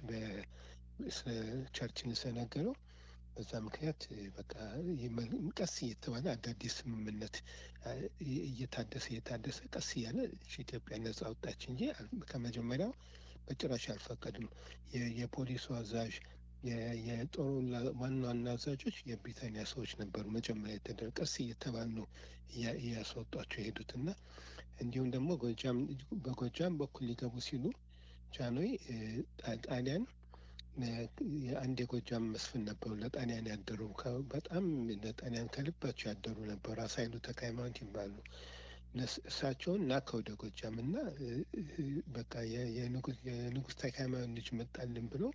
ቸርችን ስለነገረው በዛ ምክንያት በቃ ቀስ እየተባለ አዳዲስ ስምምነት እየታደሰ እየታደሰ ቀስ እያለ ኢትዮጵያ ነጻ ወጣች እንጂ ከመጀመሪያው በጭራሽ አልፈቀድም። የፖሊሱ አዛዥ የጦሩ ዋና ዋና አዛዦች የብሪታንያ ሰዎች ነበሩ። መጀመሪያ የተደረገ ቀስ እየተባሉ ነው እያስወጧቸው የሄዱት እና እንዲሁም ደግሞ ጎጃም በጎጃም በኩል ሊገቡ ሲሉ ጃንሆይ ጣሊያን አንድ የጎጃም መስፍን ነበሩ። ለጣሊያን ያደሩ በጣም ለጣሊያን ከልባቸው ያደሩ ነበሩ። ራስ ኃይሉ ተክለ ሃይማኖት ይባሉ። እሳቸውን ላከ ወደ ጎጃም እና በቃ የንጉሥ ተክለ ሃይማኖት ልጅ መጣልን ብሎ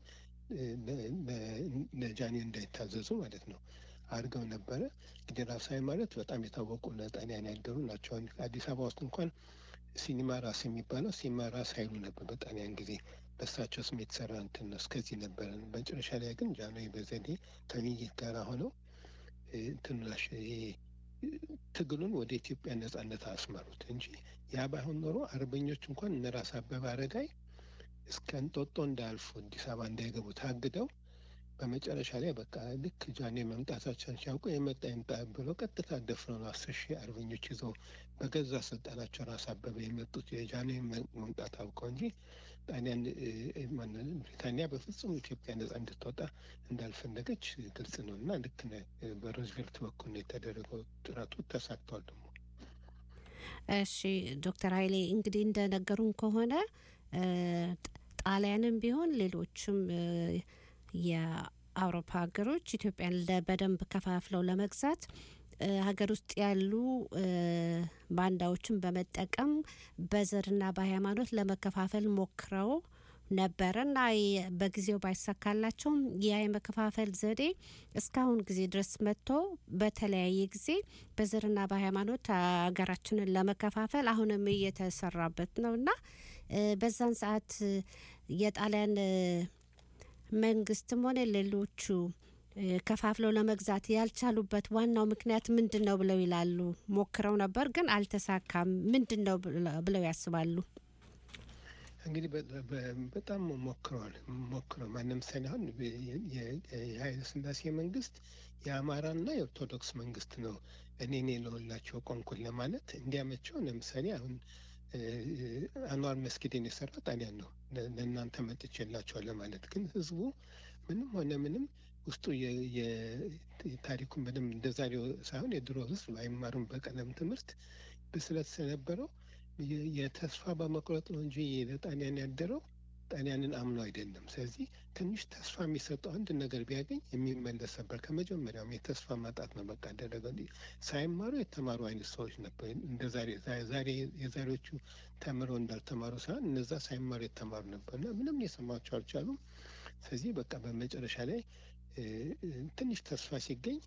ለጃንሆይ እንዳይታዘዙ ማለት ነው አድርገው ነበረ። እንግዲህ ራስ ማለት በጣም የታወቁ ለጣሊያን ያደሩ ናቸው። አዲስ አበባ ውስጥ እንኳን ሲኒማ ራስ የሚባለው ሲኒማ ራስ ኃይሉ ነበር በጣሊያን ጊዜ በእሳቸው ስም የተሰራ እንትን ነው። እስከዚህ ነበረ። መጨረሻ ላይ ግን ጃንሆይ በዘዴ ከሚኒሊክ ጋር ሆነው ትንሽ ትግሉን ወደ ኢትዮጵያ ነጻነት አስመሩት እንጂ ያ ባይሆን ኖሮ አርበኞች እንኳን እነ ራስ አበበ አረጋይ እስከ እንጦጦ እንዳያልፉ አዲስ አበባ እንዳይገቡ ታግደው በመጨረሻ ላይ በቃ ልክ ጃንሆይ መምጣታቸውን ሲያውቁ የመጣ ይምጣ ብለው ቀጥታ ደፍረው ነው አስር ሺህ አርበኞች ይዘው በገዛ ስልጣናቸው ራስ አበበ የመጡት የጃንሆይ መምጣት አውቀው እንጂ ጣሊያን ብሪታንያ በፍጹም ኢትዮጵያ ነጻ እንድትወጣ እንዳልፈለገች ግልጽ ነው እና ልክ በሮዝቬልት በኩል ነው የተደረገው ጥረቱ ተሳክቷል። ደግሞ እሺ ዶክተር ኃይሌ እንግዲህ እንደነገሩን ከሆነ ጣሊያንም ቢሆን ሌሎችም የአውሮፓ ሀገሮች ኢትዮጵያን በደንብ ከፋፍለው ለመግዛት ሀገር ውስጥ ያሉ ባንዳዎችን በመጠቀም በዘርና በሃይማኖት ለመከፋፈል ሞክረው ነበረ እና በጊዜው ባይሳካላቸውም ያ የመከፋፈል ዘዴ እስካሁን ጊዜ ድረስ መጥቶ በተለያየ ጊዜ በዘርና በሃይማኖት ሀገራችንን ለመከፋፈል አሁንም እየተሰራበት ነው እና በዛን ሰዓት የጣሊያን መንግስትም ሆነ ሌሎቹ ከፋፍለው ለመግዛት ያልቻሉበት ዋናው ምክንያት ምንድን ነው ብለው ይላሉ? ሞክረው ነበር ግን አልተሳካም። ምንድን ነው ብለው ያስባሉ? እንግዲህ በጣም ሞክረዋል ሞክረው ለምሳሌ አሁን የኃይለ ሥላሴ መንግስት የአማራና የኦርቶዶክስ መንግስት ነው እኔ እኔ ለሁላቸው ቆንኩን ለማለት እንዲያመቸው ለምሳሌ አሁን አንዋር መስጊድን የሰራ ጣሊያን ነው ለእናንተ መጥቼላቸዋል ለማለት ግን ህዝቡ ምንም ሆነ ምንም ውስጡ የታሪኩን በደንብ እንደ ዛሬው ሳይሆን የድሮ ህዝብ አይማሩም በቀለም ትምህርት ብስለት ስለነበረው የተስፋ በመቁረጥ ነው እንጂ ለጣሊያን ያደረው ጣሊያንን አምኖ አይደለም። ስለዚህ ትንሽ ተስፋ የሚሰጠው አንድ ነገር ቢያገኝ የሚመለስ ነበር። ከመጀመሪያውም የተስፋ ማጣት ነው በቃ አደረገ። ሳይማሩ የተማሩ አይነት ሰዎች ነበር። እንደ ዛሬ ዛሬ የዛሬዎቹ ተምረው እንዳልተማሩ ሳይሆን እነዛ ሳይማሩ የተማሩ ነበር እና ምንም ሊሰማቸው አልቻሉም። ስለዚህ በቃ በመጨረሻ ላይ ትንሽ ተስፋ ሲገኝ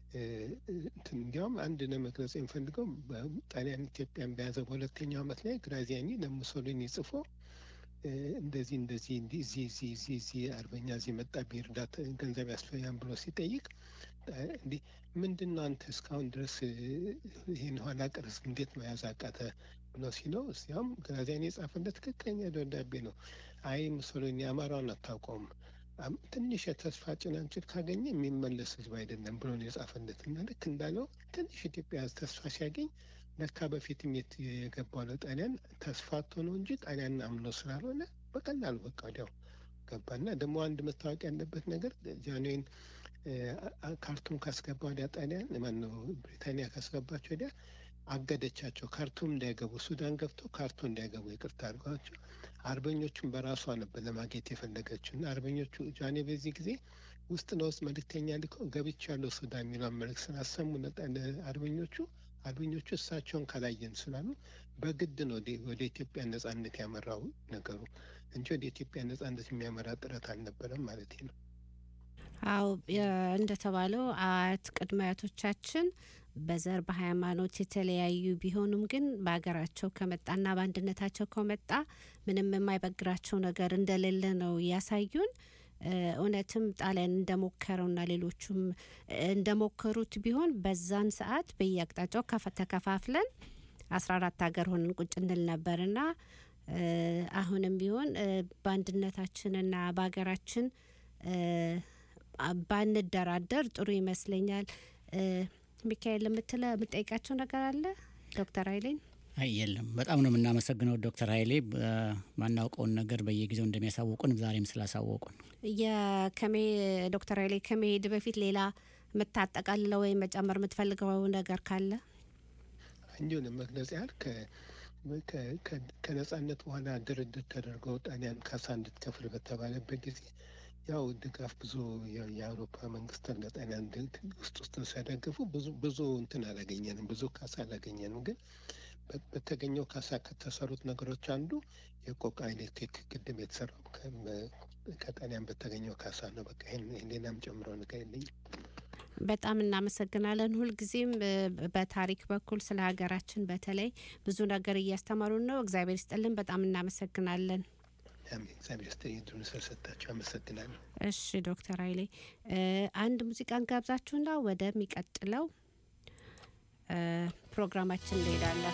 እንዲያውም አንድ ለመግለጽ የሚፈልገው ጣሊያን ኢትዮጵያን በያዘ በሁለተኛው ዓመት ላይ ግራዚያኒ ለሙሶሊኒ ጽፎ እንደዚህ እንደዚህ እዚህ እዚህ እዚህ እዚህ አርበኛ እዚህ መጣ ቢርዳት ገንዘብ ያስፈልጋል ብሎ ሲጠይቅ እንዲህ ምንድን ነው አንተ እስካሁን ድረስ ይህን ኋላ ቀር ህዝብ እንዴት መያዝ አቃተ ብሎ ሲለው እስያውም ግራዚያኒ የጻፈለት ትክክለኛ ደብዳቤ ነው። አይ ሙሶሊኒ አማራውን አታውቀውም አም- ትንሽ የተስፋ ጭላንጭል ካገኘ የሚመለስ ህዝብ አይደለም ብሎ ነው የጻፈለት እና ልክ እንዳለው ትንሽ ኢትዮጵያ ተስፋ ሲያገኝ ለካ በፊትም የት- የገባው ለጣሊያን ተስፋ አጥቶ ነው እንጂ ጣሊያን አምኖ ስላልሆነ በቀላሉ በቃ ወዲያው ገባና ደግሞ አንድ መታወቅ ያለበት ነገር ጃንዌን እ፣ አ- ካርቱም ካስገባ ወዲያ ጣሊያን ማነው ብሪታንያ ካስገባቸው ወዲያ አገደቻቸው። ካርቱም እንዳይገቡ ሱዳን ገብተው ካርቱም እንዳይገቡ ይቅርታ አድርጓቸው አርበኞቹን በራሷ ነበር ለማግኘት የፈለገችው እና አርበኞቹ ጃኔ በዚህ ጊዜ ውስጥ ለውስጥ መልእክተኛ ልከው ገብቻለሁ ሱዳን የሚለውን መልእክት ስላሰሙ ለጣ- ለአርበኞቹ አርበኞቹ እሳቸውን ካላየን ስላሉ በግድ ነው ወደ- ወደ ኢትዮጵያ ነጻነት ያመራው ነገሩ እንጂ ወደ ኢትዮጵያ ነጻነት የሚያመራ ጥረት አልነበረም ማለት ነው። አዎ የ- እንደተባለው አያት ቅድመ አያቶቻችን በዘር በሃይማኖት የተለያዩ ቢሆኑም ግን በሀገራቸው ከመጣና በአንድነታቸው ከመጣ ምንም የማይበግራቸው ነገር እንደሌለ ነው ያሳዩን። እ፣ እውነትም ጣሊያን እንደሞከረውና ሌሎቹም እንደሞከሩት ቢሆን በዛን ሰዓት በየአቅጣጫው ከፈ- ተከፋፍለን አስራ አራት ሀገር ሆነን ቁጭ እንል ነበርና እ፣ አሁንም ቢሆን እ፣ በአንድነታችንና በሀገራችን እ፣ አ- ባንደራደር ጥሩ ይመስለኛል። እ፣ ሚካኤል የምትለ የምጠይቃቸው ነገር አለ ዶክተር ኃይሌን? አይ የለም። በጣም ነው የምናመሰግነው ዶክተር ኃይሌ እ፣ ማናውቀውን ነገር በየጊዜው እንደሚያሳውቁን ዛሬም ስላሳወቁን። የከሜ ዶክተር ኃይሌ ከመሄድ በፊት ሌላ የምታጠቃልለው ወይም መጨመር የምትፈልገው ነገር ካለ? እንዲሁ ለመግለጽ ያህል ከ- ከ- ከ- ከነጻነት በኋላ ድርድር ተደርገው ጣሊያን ካሳ እንድትከፍል በተባለበት ጊዜ ያው ድጋፍ ብዙ የ- የአውሮፓ መንግስታት ለጣሊያን ድ- ውስጥ ውስጥ ሲያደግፉ ብዙ ብዙ እንትን አላገኘንም፣ ብዙ ካሳ አላገኘንም። ግን በ- በተገኘው ካሳ ከተሰሩት ነገሮች አንዱ የቆቃ ኤሌክትሪክ ግድብ የተሰራው ከ- በ- ከጣሊያን በተገኘው ካሳ ነው። በቃ ይሄን ይሄን ሌላም ጨምሮ ነገር የለኝም። በጣም እናመሰግናለን። ሁልጊዜም እ፣ በታሪክ በኩል ስለ ሀገራችን በተለይ ብዙ ነገር እያስተማሩን ነው። እግዚአብሔር ይስጥልን። በጣም እናመሰግናለን። አሜን። እግዚአብሔር ይስጥልኝ እድሉን ስለሰጣችሁ አመሰግናለሁ። እሺ ዶክተር ኃይሌ እ፣ አንድ ሙዚቃን ጋብዛችሁና ወደሚቀጥለው እ፣ ፕሮግራማችን እንሄዳለን።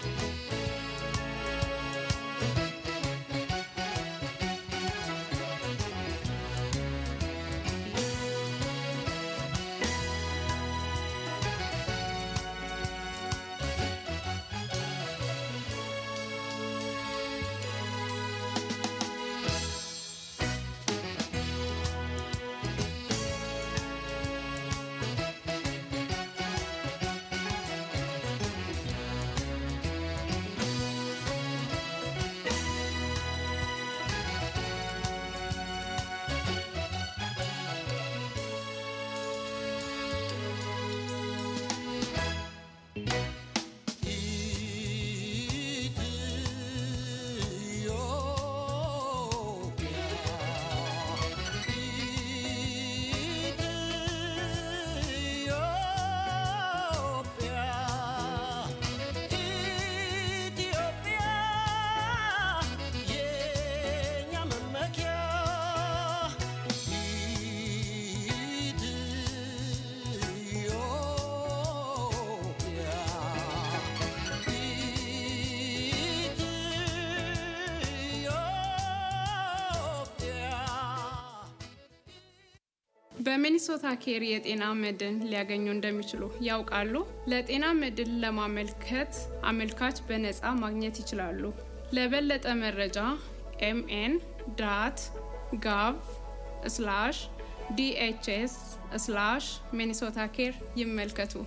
በሚኒሶታ ኬር የጤና መድን ሊያገኙ እንደሚችሉ ያውቃሉ? ለጤና መድን ለማመልከት አመልካች በነፃ ማግኘት ይችላሉ። ለበለጠ መረጃ ኤምኤን ዳት ጋቭ ስላሽ ዲኤችኤስ ስላሽ ሚኒሶታ ኬር ይመልከቱ።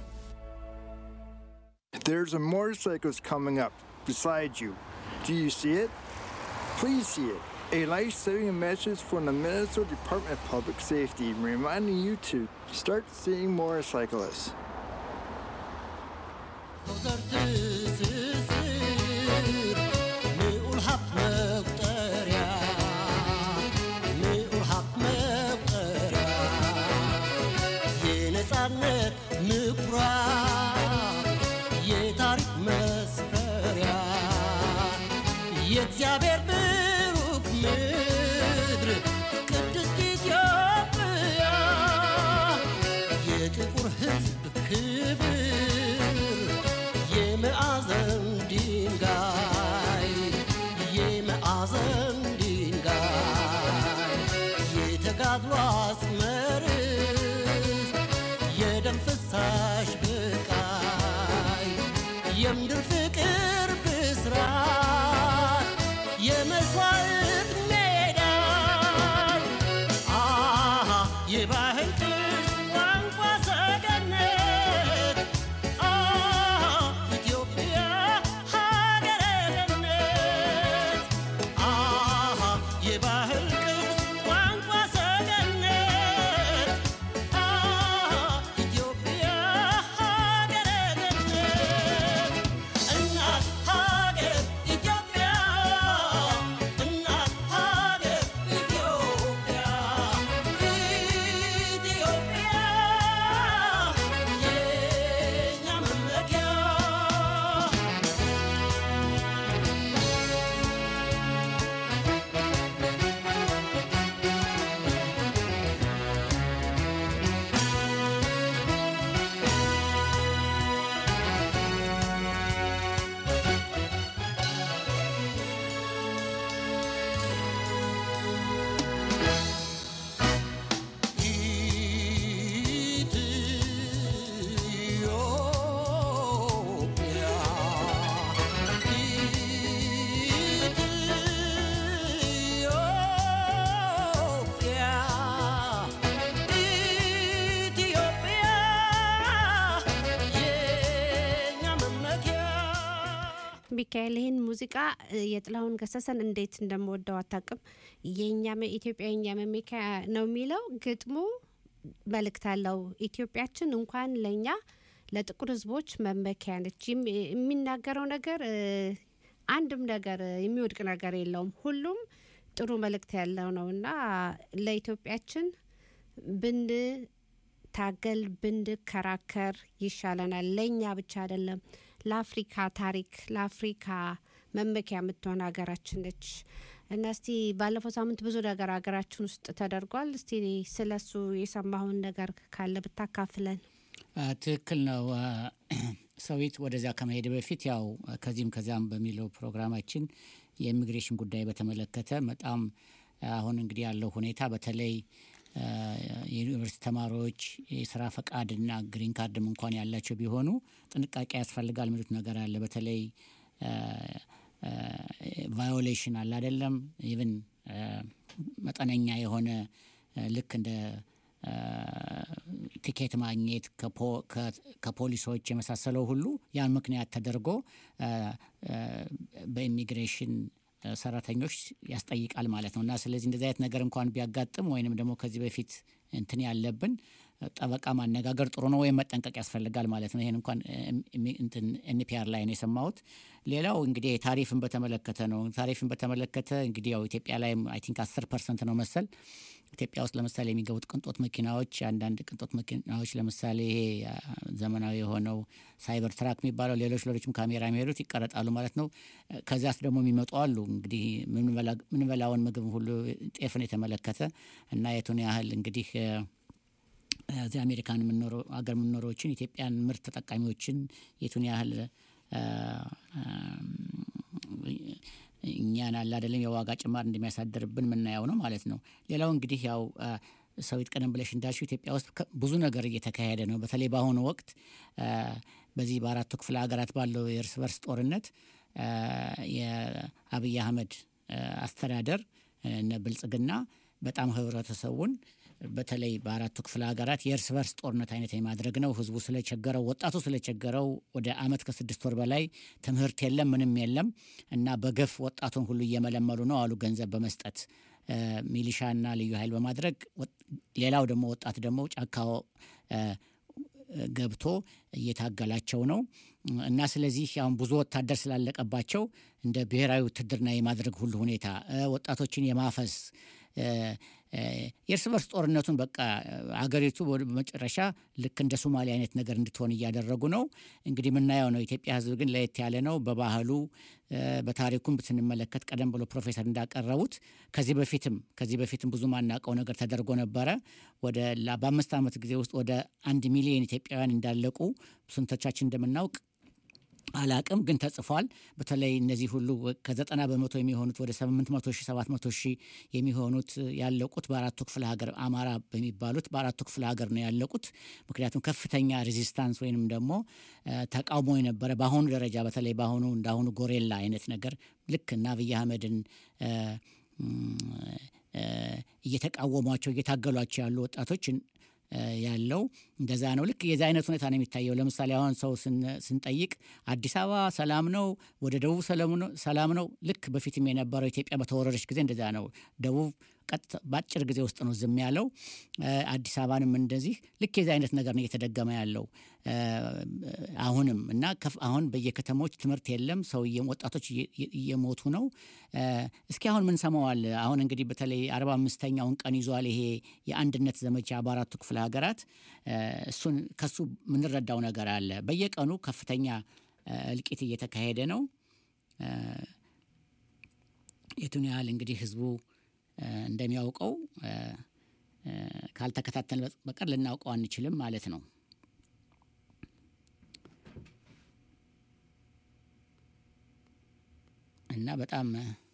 There's a motorcyclist coming up beside you. Do you see it? Please see it. A life saving message from the Minnesota Department of Public Safety reminding you to start seeing motorcyclists. የነጻነት ምኩራብ የታሪክ መስፈሪያ የእግዚአብሔር ብሩክ ምድር ቅድስት ኢትዮጵያ የጥቁር ሕዝብ ክብር የመዓዘን ድንጋይ የመዓዘን ድንጋይ የተጋድሎ አጽመርስ የደም ፍሳሽ ብቃይ የምድር ፍቅር ብስራት የመስዋዕት ሜዳ አሃ የባህል ቅርስ ቋንቋ ሰገነት አሃ ኢትዮጵያ ሀገረ ገነት አሃ የባህል ቅርስ ቋንቋ ሰገነት አሃ ኢትዮጵያ ሀገረ ገነት እናት ሀገር ኢትዮጵያ እናት ሀገር ኢትዮጵያ ኢትዮጵያ የኛ መመኪያ ኢትዮጵያ ኢትዮጵያ ኢትዮጵያ የኛ መመኪያ ሚካኤል ይህን ሙዚቃ እ፣ የጥላሁን ገሰሰን እንዴት እንደምወደው አታውቅም። የእኛ መ- ኢትዮጵያ የእኛ መመኪያ ነው የሚለው ግጥሙ መልእክት አለው። ኢትዮጵያችን እንኳን ለእኛ ለጥቁር ሕዝቦች መመኪያ ነች። የሚ- የሚናገረው ነገር እ፣ አንድም ነገር እ፣ የሚወድቅ ነገር የለውም። ሁሉም ጥሩ መልእክት ያለው ነው እና ለኢትዮጵያችን ብንታገል ብንከራከር ይሻለናል። ለእኛ ብቻ አይደለም፣ ለአፍሪካ ታሪክ ለአፍሪካ መመኪያ የምትሆን ሀገራችን ነች እና እስቲ ባለፈው ሳምንት ብዙ ነገር ሀገራችን ውስጥ ተደርጓል። እስቲ ስለሱ የሰማሁን ነገር ካለ ብታካፍለን። አ፣ ትክክል ነው። አ፣ ሰዊት ወደዚያ ከመሄድ በፊት ያው ከዚህም ከዚያም በሚለው ፕሮግራማችን የኢሚግሬሽን ጉዳይ በተመለከተ በጣም አሁን እንግዲህ ያለው ሁኔታ በተለይ አ፣ የዩኒቨርሲቲ ተማሪዎች የስራ ፈቃድና ግሪን ካርድም እንኳን ያላቸው ቢሆኑ ጥንቃቄ ያስፈልጋል የሚሉት ነገር አለ። በተለይ ቫዮሌሽን አለ አይደለም ኢቭን መጠነኛ የሆነ አ፣ ልክ እንደ አ፣ ቲኬት ማግኘት ከፖ- ከ- ከፖሊሶች የመሳሰለው ሁሉ ያን ምክንያት ተደርጎ አ፣ አ፣ በኢሚግሬሽን አ፣ ሰራተኞች ያስጠይቃል ማለት ነው እና ስለዚህ እንደዚህ አይነት ነገር እንኳን ቢያጋጥም ወይንም ደግሞ ከዚህ በፊት እንትን ያለብን ጠበቃ ማነጋገር ጥሩ ነው ወይም መጠንቀቅ ያስፈልጋል ማለት ነው። ይህን እንኳን ኤንፒአር ላይ ነው የሰማሁት። ሌላው እንግዲህ ታሪፍን በተመለከተ ነው። ታሪፍን በተመለከተ እንግዲህ ያው ኢትዮጵያ ላይ አይ ቲንክ አስር ፐርሰንት ነው መሰል ኢትዮጵያ ውስጥ ለምሳሌ የሚገቡት ቅንጦት መኪናዎች አንዳንድ ቅንጦት መኪናዎች ለምሳሌ ይሄ አ፣ ዘመናዊ የሆነው ሳይበር ትራክ የሚባለው ሌሎች ሌሎችም ካሜራ የሚሄዱት ይቀረጣሉ ማለት ነው። ከዚያስ ደግሞ የሚመጡ አሉ እንግዲህ ምንበላ- ምንበላውን ምግብ ሁሉ ጤፍን የተመለከተ እና የቱን ያህል እንግዲህ እ፣ እዚህ አሜሪካን የምንኖረው አገር የምንኖረዎችን ኢትዮጵያን ምርት ተጠቃሚዎችን የቱን ያህል አ፣ አም፣ እኛን አለ አይደለም የዋጋ ጭማር እንደሚያሳድርብን የምናየው ነው ማለት ነው። ሌላው እንግዲህ ያው አ፣ ሰዊት ቀደም ብለሽ እንዳልሽው ኢትዮጵያ ውስጥ ከ- ብዙ ነገር እየተካሄደ ነው። በተለይ በአሁኑ ወቅት አ፣ በዚህ በአራቱ ክፍለ ሀገራት ባለው የእርስ በርስ ጦርነት አ፣ የአብይ አህመድ አ፣ አስተዳደር እነ ብልጽግና በጣም ህብረተሰቡን በተለይ በአራቱ ክፍለ ሀገራት የእርስ በርስ ጦርነት አይነት የማድረግ ነው። ህዝቡ ስለቸገረው፣ ወጣቱ ስለቸገረው ወደ አመት ከስድስት ወር በላይ ትምህርት የለም ምንም የለም እና በገፍ ወጣቱን ሁሉ እየመለመሉ ነው አሉ ገንዘብ በመስጠት እ፣ ሚሊሻና ልዩ ኃይል በማድረግ ወጥ- ሌላው ደግሞ ወጣት ደግሞ ጫካው እ፣ ገብቶ እየታገላቸው ነው እና ስለዚህ አሁን ብዙ ወታደር ስላለቀባቸው እንደ ብሔራዊ ውትድርና የማድረግ ሁሉ ሁኔታ እ፣ ወጣቶችን የማፈስ እ፣ እ፣ የእርስ በርስ ጦርነቱን በቃ አገሪቱ ወደ መጨረሻ ልክ እንደ ሶማሊያ አይነት ነገር እንድትሆን እያደረጉ ነው። እንግዲህ የምናየው ነው። ኢትዮጵያ ሕዝብ ግን ለየት ያለ ነው። በባህሉ እ፣ በታሪኩም ብትንመለከት ቀደም ብሎ ፕሮፌሰር እንዳቀረቡት ከዚህ በፊትም ከዚህ በፊትም ብዙ ማናውቀው ነገር ተደርጎ ነበረ። ወደ ላ- በአምስት ዓመት ጊዜ ውስጥ ወደ አንድ ሚሊዮን ኢትዮጵያውያን እንዳለቁ ስንቶቻችን እንደምናውቅ አላቅም ግን ተጽፏል። በተለይ እነዚህ ሁሉ ከዘጠና በመቶ የሚሆኑት ወደ ስምንት መቶ ሺህ ሰባት መቶ ሺህ የሚሆኑት ያለቁት በአራቱ ክፍለ ሀገር አማራ በሚባሉት በአራቱ ክፍለ ሀገር ነው ያለቁት። ምክንያቱም ከፍተኛ ሬዚስታንስ ወይንም ደግሞ ተቃውሞ የነበረ በአሁኑ ደረጃ በተለይ በአሁኑ እንዳሁኑ ጎሬላ አይነት ነገር ልክ እና አብይ አህመድን እየተቃወሟቸው እየታገሏቸው ያሉ ወጣቶችን ያለው እንደዛ ነው። ልክ የዚ አይነት ሁኔታ ነው የሚታየው። ለምሳሌ አሁን ሰው ስንጠይቅ አዲስ አበባ ሰላም ነው፣ ወደ ደቡብ ሰላም ነው። ልክ በፊትም የነበረው ኢትዮጵያ በተወረረች ጊዜ እንደዛ ነው። ደቡብ ቀጥታ በአጭር ጊዜ ውስጥ ነው ዝም ያለው። አዲስ አበባንም እንደዚህ ልክ የዚ አይነት ነገር ነው እየተደገመ ያለው አሁንም እና አሁን በየከተሞች ትምህርት የለም። ሰው ወጣቶች እየሞቱ ነው። እስኪ አሁን ምን ሰማዋል? አሁን እንግዲህ በተለይ አርባ አምስተኛውን ቀን ይዟል ይሄ የአንድነት ዘመቻ በአራቱ ክፍለ ሀገራት። እሱን ከሱ የምንረዳው ነገር አለ። በየቀኑ ከፍተኛ እልቂት እየተካሄደ ነው። የቱን ያህል እንግዲህ ህዝቡ እንደሚያውቀው ካልተከታተል በቀር ልናውቀው አንችልም ማለት ነው። እና በጣም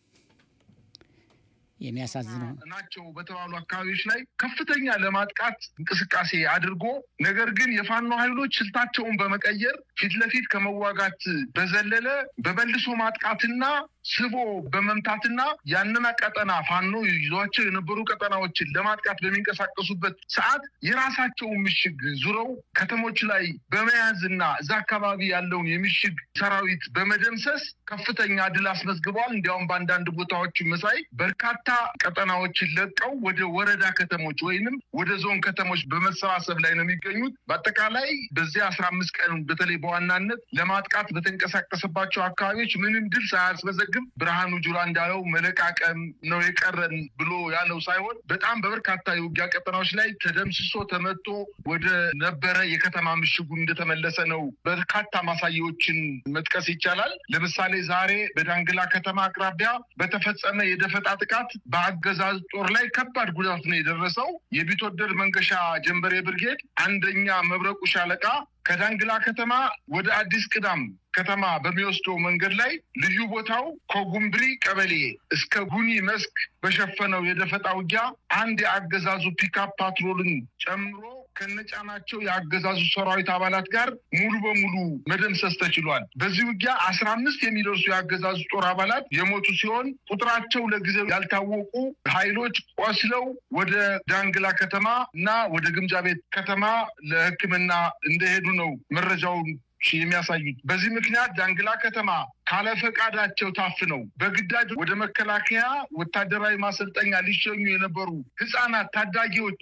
የሚያሳዝነው ናቸው በተባሉ አካባቢዎች ላይ ከፍተኛ ለማጥቃት እንቅስቃሴ አድርጎ ነገር ግን የፋኖ ኃይሎች ስልታቸውን በመቀየር ፊት ለፊት ከመዋጋት በዘለለ በመልሶ ማጥቃትና ስቦ በመምታትና ያንን ቀጠና ፋኖ ይዟቸው የነበሩ ቀጠናዎችን ለማጥቃት በሚንቀሳቀሱበት ሰዓት የራሳቸውን ምሽግ ዙረው ከተሞች ላይ በመያዝና እዛ አካባቢ ያለውን የምሽግ ሰራዊት በመደምሰስ ከፍተኛ ድል አስመዝግበዋል። እንዲያውም በአንዳንድ ቦታዎች መሳይ በርካታ ቀጠናዎችን ለቀው ወደ ወረዳ ከተሞች ወይንም ወደ ዞን ከተሞች በመሰባሰብ ላይ ነው የሚገኙት። በአጠቃላይ በዚህ አስራ አምስት ቀን በተለይ በዋናነት ለማጥቃት በተንቀሳቀሰባቸው አካባቢዎች ምንም ድል ሳያስመዘግብ ብርሃኑ ጁላ እንዳለው መለቃቀም ነው የቀረን ብሎ ያለው ሳይሆን በጣም በበርካታ የውጊያ ቀጠናዎች ላይ ተደምስሶ ተመቶ ወደ ነበረ የከተማ ምሽጉ እንደተመለሰ ነው በርካታ ማሳያዎችን መጥቀስ ይቻላል። ለምሳሌ ዛሬ በዳንግላ ከተማ አቅራቢያ በተፈጸመ የደፈጣ ጥቃት በአገዛዝ ጦር ላይ ከባድ ጉዳት ነው የደረሰው። የቢትወደድ መንገሻ ጀንበሬ ብርጌድ አንደኛ መብረቁ ሻለቃ ከዳንግላ ከተማ ወደ አዲስ ቅዳም ከተማ በሚወስደው መንገድ ላይ ልዩ ቦታው ከጉምብሪ ቀበሌ እስከ ጉኒ መስክ በሸፈነው የደፈጣ ውጊያ አንድ የአገዛዙ ፒካፕ ፓትሮልን ጨምሮ ከነጫናቸው የአገዛዙ ሰራዊት አባላት ጋር ሙሉ በሙሉ መደምሰስ ተችሏል። በዚህ ውጊያ አስራ አምስት የሚደርሱ የአገዛዙ ጦር አባላት የሞቱ ሲሆን ቁጥራቸው ለጊዜው ያልታወቁ ኃይሎች ቆስለው ወደ ዳንግላ ከተማ እና ወደ ግምጃ ቤት ከተማ ለሕክምና እንደሄዱ ነው መረጃውን የሚያሳዩት። በዚህ ምክንያት ዳንግላ ከተማ ካለፈቃዳቸው ታፍነው በግዳጅ ወደ መከላከያ ወታደራዊ ማሰልጠኛ ሊሸኙ የነበሩ ህጻናት፣ ታዳጊዎች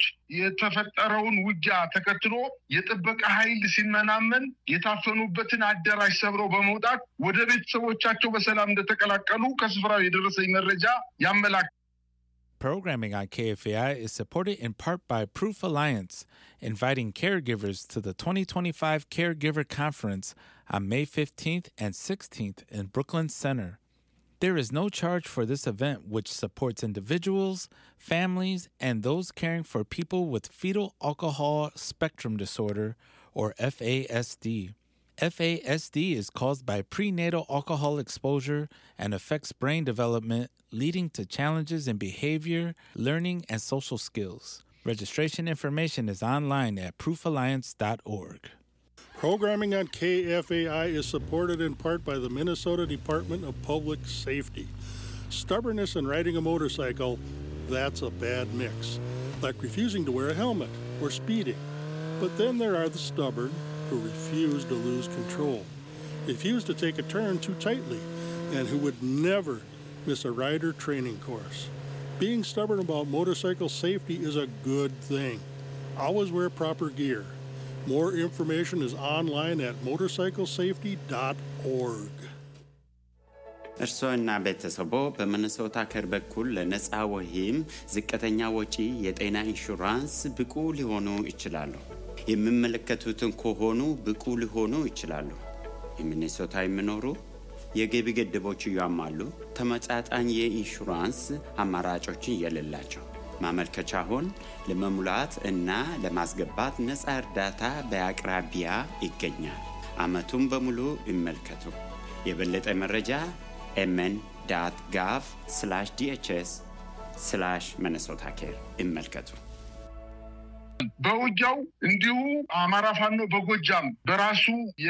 የተፈጠረውን ውጊያ ተከትሎ የጥበቃ ኃይል ሲመናመን የታፈኑበትን አዳራሽ ሰብረው በመውጣት ወደ ቤተሰቦቻቸው በሰላም እንደተቀላቀሉ ከስፍራው የደረሰኝ መረጃ ያመላክታል። Programming on KFAI is supported in part by Proof Alliance, inviting caregivers to the 2025 Caregiver Conference on May 15th and 16th in Brooklyn Center. There is no charge for this event, which supports individuals, families, and those caring for people with fetal alcohol spectrum disorder, or FASD. FASD is caused by prenatal alcohol exposure and affects brain development, leading to challenges in behavior, learning, and social skills. Registration information is online at proofalliance.org. Programming on KFAI is supported in part by the Minnesota Department of Public Safety. Stubbornness in riding a motorcycle, that's a bad mix, like refusing to wear a helmet or speeding. But then there are the stubborn who refuse to lose control, refuse to take a turn too tightly, and who would never miss a rider training course. Being stubborn about motorcycle safety is a good thing. Always wear proper gear. More information is online at motorcyclesafety.org. እርስዎና ቤተሰቦ በሚኒሶታ ከር በኩል ለነፃ ወይም ዝቅተኛ ወጪ የጤና ኢንሹራንስ ብቁ ሊሆኑ ይችላሉ። የሚመለከቱትን ከሆኑ ብቁ ሊሆኑ ይችላሉ። የሚኒሶታ የሚኖሩ የገቢ ገደቦች ያሟሉ፣ ተመጣጣኝ የኢንሹራንስ አማራጮችን የሌላቸው ማመልከቻውን ለመሙላት እና ለማስገባት ነፃ እርዳታ በአቅራቢያ ይገኛል። ዓመቱን በሙሉ ይመልከቱ። የበለጠ መረጃ ኤምኤን ዳት ጋቭ ስላሽ ዲኤችኤስ ስላሽ መነሶታ ኬር ይመልከቱ። በውጊያው እንዲሁ አማራ ፋኖ በጎጃም በራሱ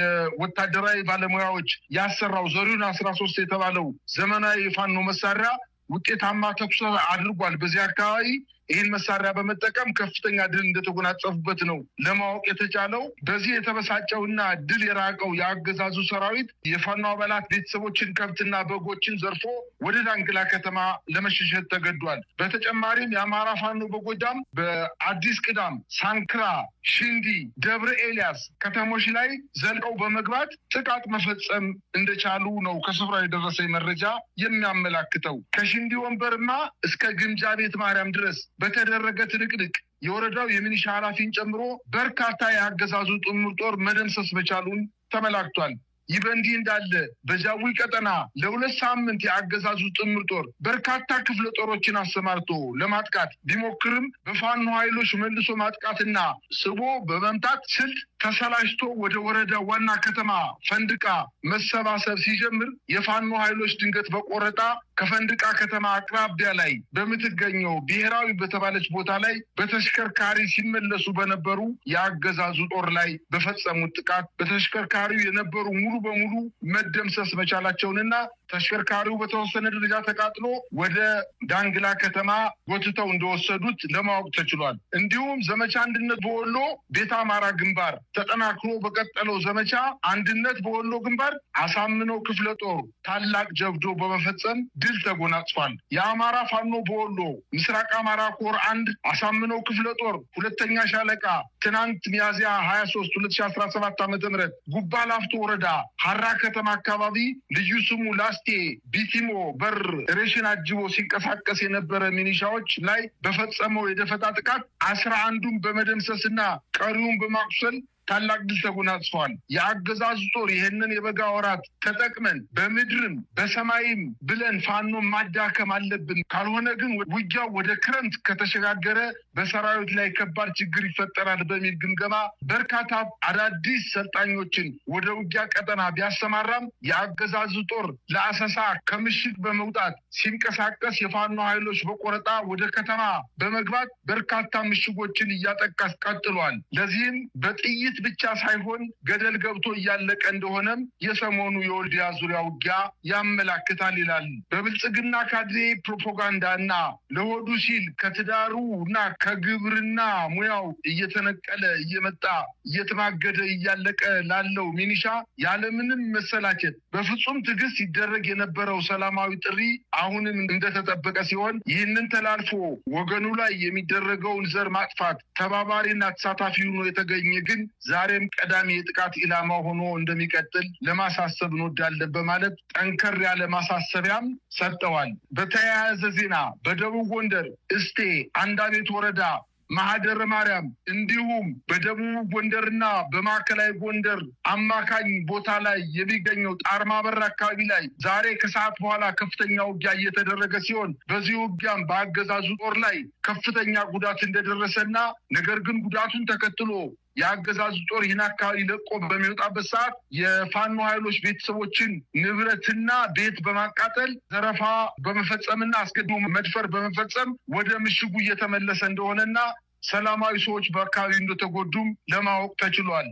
የወታደራዊ ባለሙያዎች ያሰራው ዘሪሁን አስራ ሶስት የተባለው ዘመናዊ የፋኖ መሳሪያ ውጤታማ ተኩስ አድርጓል። በዚህ አካባቢ ይህን መሳሪያ በመጠቀም ከፍተኛ ድል እንደተጎናጸፉበት ነው ለማወቅ የተቻለው። በዚህ የተበሳጨውና ድል የራቀው የአገዛዙ ሰራዊት የፋኖ አባላት ቤተሰቦችን ከብትና በጎችን ዘርፎ ወደ ዳንግላ ከተማ ለመሸሸት ተገዷል። በተጨማሪም የአማራ ፋኖ በጎጃም በአዲስ ቅዳም፣ ሳንክራ፣ ሽንዲ፣ ደብረ ኤልያስ ከተሞች ላይ ዘልቀው በመግባት ጥቃት መፈጸም እንደቻሉ ነው ከስፍራ የደረሰኝ መረጃ የሚያመላክተው። ከሽንዲ ወንበርማ እስከ ግምጃ ቤት ማርያም ድረስ በተደረገ ትንቅንቅ የወረዳው የሚኒሻ ኃላፊን ጨምሮ በርካታ የአገዛዙ ጥምር ጦር መደምሰስ መቻሉን ተመላክቷል። ይህ በእንዲህ እንዳለ በጃዊ ቀጠና ለሁለት ሳምንት የአገዛዙ ጥምር ጦር በርካታ ክፍለ ጦሮችን አሰማርቶ ለማጥቃት ቢሞክርም በፋኖ ኃይሎች መልሶ ማጥቃትና ስቦ በመምታት ስልት ተሰላጅቶ ወደ ወረዳ ዋና ከተማ ፈንድቃ መሰባሰብ ሲጀምር የፋኖ ኃይሎች ድንገት በቆረጣ ከፈንድቃ ከተማ አቅራቢያ ላይ በምትገኘው ብሔራዊ በተባለች ቦታ ላይ በተሽከርካሪ ሲመለሱ በነበሩ የአገዛዙ ጦር ላይ በፈጸሙት ጥቃት በተሽከርካሪው የነበሩ ሙሉ በሙሉ መደምሰስ መቻላቸውንና ተሽከርካሪው በተወሰነ ደረጃ ተቃጥሎ ወደ ዳንግላ ከተማ ጎትተው እንደወሰዱት ለማወቅ ተችሏል። እንዲሁም ዘመቻ አንድነት በወሎ ቤተ አማራ ግንባር ተጠናክሮ በቀጠለው ዘመቻ አንድነት በወሎ ግንባር አሳምነው ክፍለ ጦር ታላቅ ጀብዶ በመፈጸም ድል ተጎናጽፏል። የአማራ ፋኖ በወሎ ምስራቅ አማራ ኮር አንድ አሳምነው ክፍለ ጦር ሁለተኛ ሻለቃ ትናንት ሚያዝያ ሀያ ሶስት ሁለት ሺ አስራ ሰባት ዓመተ ምህረት ጉባ ላፍቶ ወረዳ ሀራ ከተማ አካባቢ ልዩ ስሙ ላስቴ ቢቲሞ በር ሬሽን አጅቦ ሲንቀሳቀስ የነበረ ሚኒሻዎች ላይ በፈጸመው የደፈጣ ጥቃት አስራ አንዱን በመደምሰስና ቀሪውን በማቁሰል ታላቅ ድል ተጎናጽፏል። የአገዛዙ ጦር ይህንን የበጋ ወራት ተጠቅመን በምድርም በሰማይም ብለን ፋኖን ማዳከም አለብን፣ ካልሆነ ግን ውጊያው ወደ ክረምት ከተሸጋገረ በሰራዊት ላይ ከባድ ችግር ይፈጠራል በሚል ግምገማ በርካታ አዳዲስ ሰልጣኞችን ወደ ውጊያ ቀጠና ቢያሰማራም የአገዛዙ ጦር ለአሰሳ ከምሽግ በመውጣት ሲንቀሳቀስ የፋኖ ኃይሎች በቆረጣ ወደ ከተማ በመግባት በርካታ ምሽጎችን እያጠቃ ቀጥሏል። ለዚህም በጥይት ብቻ ሳይሆን ገደል ገብቶ እያለቀ እንደሆነም የሰሞኑ የወልዲያ ዙሪያ ውጊያ ያመላክታል ይላል። በብልጽግና ካድሬ ፕሮፓጋንዳ እና ለሆዱ ሲል ከትዳሩ እና ከግብርና ሙያው እየተነቀለ እየመጣ እየተማገደ እያለቀ ላለው ሚኒሻ ያለምንም መሰላቸት በፍጹም ትዕግስት ሲደረግ የነበረው ሰላማዊ ጥሪ አሁንም እንደተጠበቀ ሲሆን ይህንን ተላልፎ ወገኑ ላይ የሚደረገውን ዘር ማጥፋት ተባባሪና ተሳታፊ ሆኖ የተገኘ ግን ዛሬም ቀዳሚ የጥቃት ኢላማ ሆኖ እንደሚቀጥል ለማሳሰብ እንወዳለን በማለት ጠንከር ያለ ማሳሰቢያም ሰጠዋል። በተያያዘ ዜና በደቡብ ጎንደር እስቴ አንዳቤት ወረዳ ማህደረ ማርያም እንዲሁም በደቡብ ጎንደርና በማዕከላዊ ጎንደር አማካኝ ቦታ ላይ የሚገኘው ጣርማ በር አካባቢ ላይ ዛሬ ከሰዓት በኋላ ከፍተኛ ውጊያ እየተደረገ ሲሆን በዚህ ውጊያም በአገዛዙ ጦር ላይ ከፍተኛ ጉዳት እንደደረሰና ነገር ግን ጉዳቱን ተከትሎ የአገዛዙ ጦር ይህን አካባቢ ለቆ በሚወጣበት ሰዓት የፋኖ ኃይሎች ቤተሰቦችን ንብረትና ቤት በማቃጠል ዘረፋ በመፈጸምና አስገድሞ መድፈር በመፈጸም ወደ ምሽጉ እየተመለሰ እንደሆነና ሰላማዊ ሰዎች በአካባቢው እንደተጎዱም ለማወቅ ተችሏል።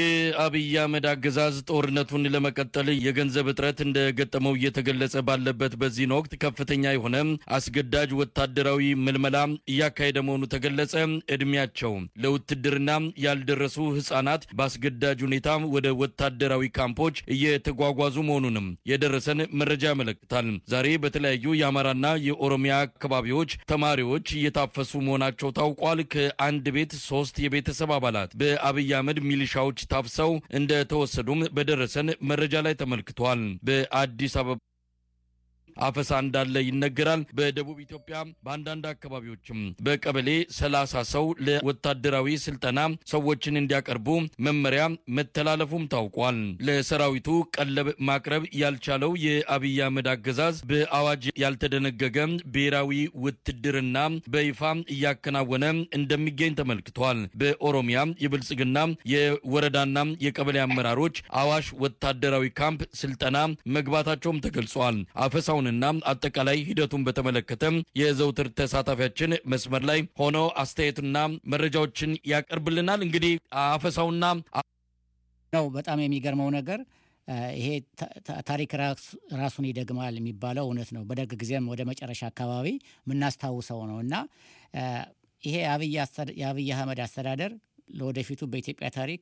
የአብይ አህመድ አገዛዝ ጦርነቱን ለመቀጠል የገንዘብ እጥረት እንደገጠመው እየተገለጸ ባለበት በዚህን ወቅት ከፍተኛ የሆነ አስገዳጅ ወታደራዊ ምልመላ እያካሄደ መሆኑ ተገለጸ። እድሜያቸው ለውትድርና ያልደረሱ ህጻናት በአስገዳጅ ሁኔታ ወደ ወታደራዊ ካምፖች እየተጓጓዙ መሆኑንም የደረሰን መረጃ ያመለክታል። ዛሬ በተለያዩ የአማራና የኦሮሚያ አካባቢዎች ተማሪዎች እየታፈሱ መሆናቸው ታውቋል። ከአንድ ቤት ሶስት የቤተሰብ አባላት በአብይ አህመድ ሚሊሻዎች ታፍሰው እንደተወሰዱም በደረሰን መረጃ ላይ ተመልክቷል። በአዲስ አበባ አፈሳ እንዳለ ይነገራል። በደቡብ ኢትዮጵያ በአንዳንድ አካባቢዎችም በቀበሌ ሰላሳ ሰው ለወታደራዊ ስልጠና ሰዎችን እንዲያቀርቡ መመሪያ መተላለፉም ታውቋል። ለሰራዊቱ ቀለብ ማቅረብ ያልቻለው የአብይ አህመድ አገዛዝ በአዋጅ ያልተደነገገ ብሔራዊ ውትድርና በይፋ እያከናወነ እንደሚገኝ ተመልክቷል። በኦሮሚያ የብልጽግና የወረዳና የቀበሌ አመራሮች አዋሽ ወታደራዊ ካምፕ ስልጠና መግባታቸውም ተገልጿል። አፈሳውንና አጠቃላይ ሂደቱን በተመለከተ የዘውትር ተሳታፊያችን መስመር ላይ ሆኖ አስተያየትና መረጃዎችን ያቀርብልናል። እንግዲህ አፈሳውና ነው በጣም የሚገርመው ነገር ይሄ ታሪክ ራሱን ይደግማል የሚባለው እውነት ነው። በደርግ ጊዜም ወደ መጨረሻ አካባቢ የምናስታውሰው ነው እና ይሄ የአብይ አህመድ አስተዳደር ለወደፊቱ በኢትዮጵያ ታሪክ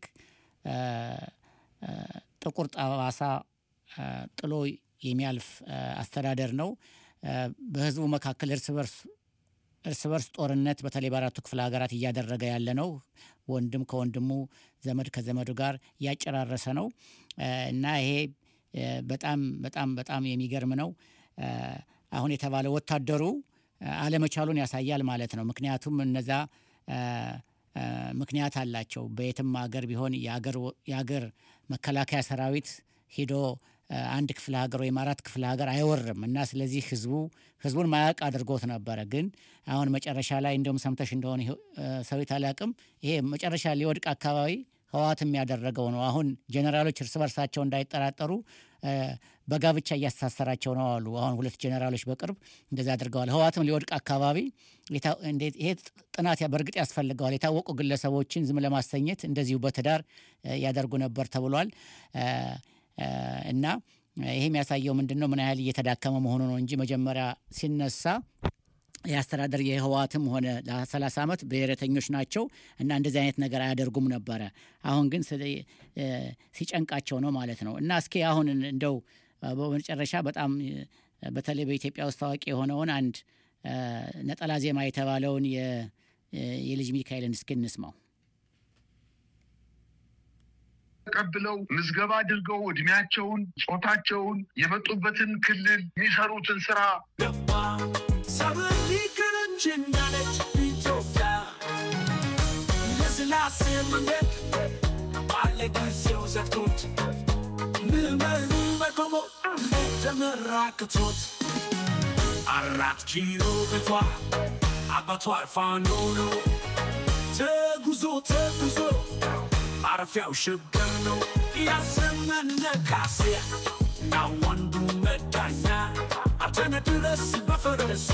ጥቁር ጠባሳ ጥሎ የሚያልፍ አስተዳደር ነው። በህዝቡ መካከል እርስ በርስ እርስ በርስ ጦርነት በተለይ በአራቱ ክፍለ ሀገራት እያደረገ ያለ ነው። ወንድም ከወንድሙ ዘመድ ከዘመዱ ጋር እያጨራረሰ ነው እና ይሄ በጣም በጣም በጣም የሚገርም ነው። አሁን የተባለ ወታደሩ አለመቻሉን ያሳያል ማለት ነው። ምክንያቱም እነዛ ምክንያት አላቸው። በየትም ሀገር ቢሆን የሀገር መከላከያ ሰራዊት ሂዶ አንድ ክፍለ ሀገር ወይም አራት ክፍለ ሀገር አይወርም እና ስለዚህ ህዝቡ ህዝቡን ማያውቅ አድርጎት ነበረ። ግን አሁን መጨረሻ ላይ እንደውም ሰምተሽ እንደሆነ ሰዊት አላቅም ይሄ መጨረሻ ሊወድቅ አካባቢ ህወሓትም ያደረገው ነው። አሁን ጀኔራሎች እርስ በርሳቸው እንዳይጠራጠሩ በጋብቻ እያስተሳሰራቸው ነው አሉ። አሁን ሁለት ጀኔራሎች በቅርብ እንደዚ አድርገዋል። ህወሓትም ሊወድቅ አካባቢ ይሄ ጥናት በእርግጥ ያስፈልገዋል። የታወቁ ግለሰቦችን ዝም ለማሰኘት እንደዚሁ በትዳር ያደርጉ ነበር ተብሏል። እና ይሄ የሚያሳየው ምንድን ነው? ምን ያህል እየተዳከመ መሆኑ ነው እንጂ መጀመሪያ ሲነሳ የአስተዳደር የህወሓትም ሆነ ለ30 ዓመት ብሔረተኞች ናቸው እና እንደዚህ አይነት ነገር አያደርጉም ነበረ። አሁን ግን ሲጨንቃቸው ነው ማለት ነው። እና እስኪ አሁን እንደው በመጨረሻ በጣም በተለይ በኢትዮጵያ ውስጥ ታዋቂ የሆነውን አንድ ነጠላ ዜማ የተባለውን የልጅ ሚካኤልን እስኪ እንስማው። ተቀብለው ምዝገባ አድርገው እድሜያቸውን፣ ጾታቸውን፣ የመጡበትን ክልል የሚሰሩትን ስራ ሰብን ሊክርንች እንዳለች ኢትዮጵያ ለስላሴ መንገድ ባለ ጊዜው ዘግቶት ምዕመኑ በቆሞ ተመራክቶት አራት ኪሎ ቤቷ አባቷ ፋኖ ነው ተጉዞ ተጉዞ ማረፊያው ሸገር ነው ያዘመነ ካሴ እና ወንዱ መዳኛ አተነ ድረስ በፈረሱ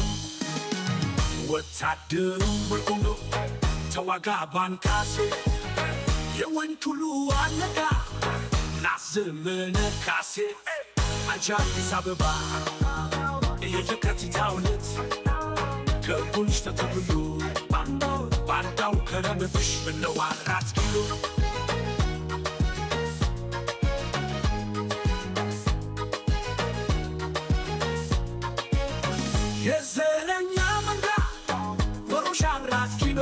ወታደሩ በቆሎ ተዋጋ ባንካሴ የወንድ ሁሉ አለቃ ናዘመነ ካሴ አንቺ አዲስ አበባ የየካቲት ዕለት ከቡንሽ ተተብሎ ባንዳው ከረመፍሽ ብለው አራት ኪሎ የዘረኛ መንጋ ወሮሽ አራት ኪሎ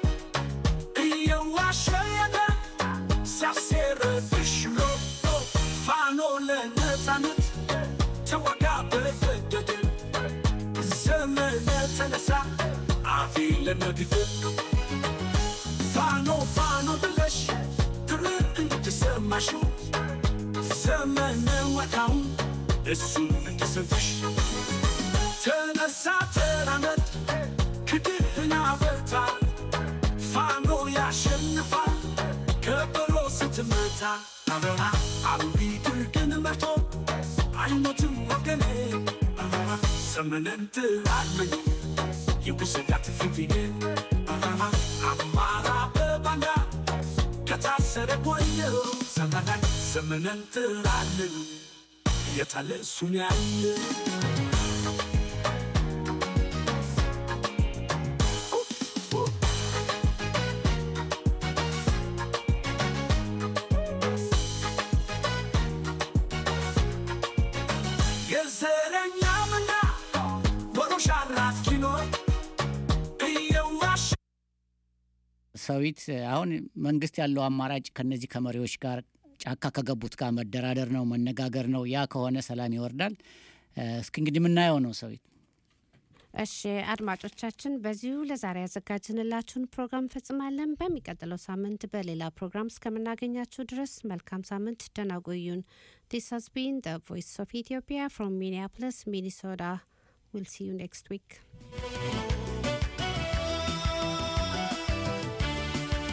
እየዋሸ የለ ሲያሴርብሽ ብሎ ፋኖ ለነፃነት ተዋጋ በበደድን ዘመነ ተነሳ አፊ ለነግድር ፋኖ ፋኖ ብለሽ ትር እንድትሰማሽው ዘመነ ወዳውን እሱ እንድሰብሽ ተነሳ ተራመድ ክድህና በርታ ፋኖ ያሸንፋል ከበሮ ስትመታ አበራ አብቢ ድርቅን መርቶ አይሞትም ወገኔ ዘመንን ትላለኝ የውስዳት ፊንፊኔ አማራ በባንዳ ከታሰረ ቆየው ዘመናን ዘመንን ትላለኝ የታለ እሱን ያለ የዘረኛ ምና ወሮሽ አራት ኪሎ እየዋሽ ሰዊት አሁን መንግስት ያለው አማራጭ ከነዚህ ከመሪዎች ጋር ጫካ ከገቡት ጋር መደራደር ነው፣ መነጋገር ነው። ያ ከሆነ ሰላም ይወርዳል። እስኪ እንግዲህ የምናየው ነው ሰዊት እሺ አድማጮቻችን፣ በዚሁ ለዛሬ ያዘጋጅንላችሁን ፕሮግራም ፈጽማለን። በሚቀጥለው ሳምንት በሌላ ፕሮግራም እስከምናገኛችሁ ድረስ መልካም ሳምንት፣ ደህና ቆዩን። ዲስ ሃዝ ቢን ዘ ቮይስ ኦፍ ኢትዮጵያ ፍሮም ሚኒያፖሊስ ሚኒሶታ ዊል ሲ ዩ ኔክስት ዊክ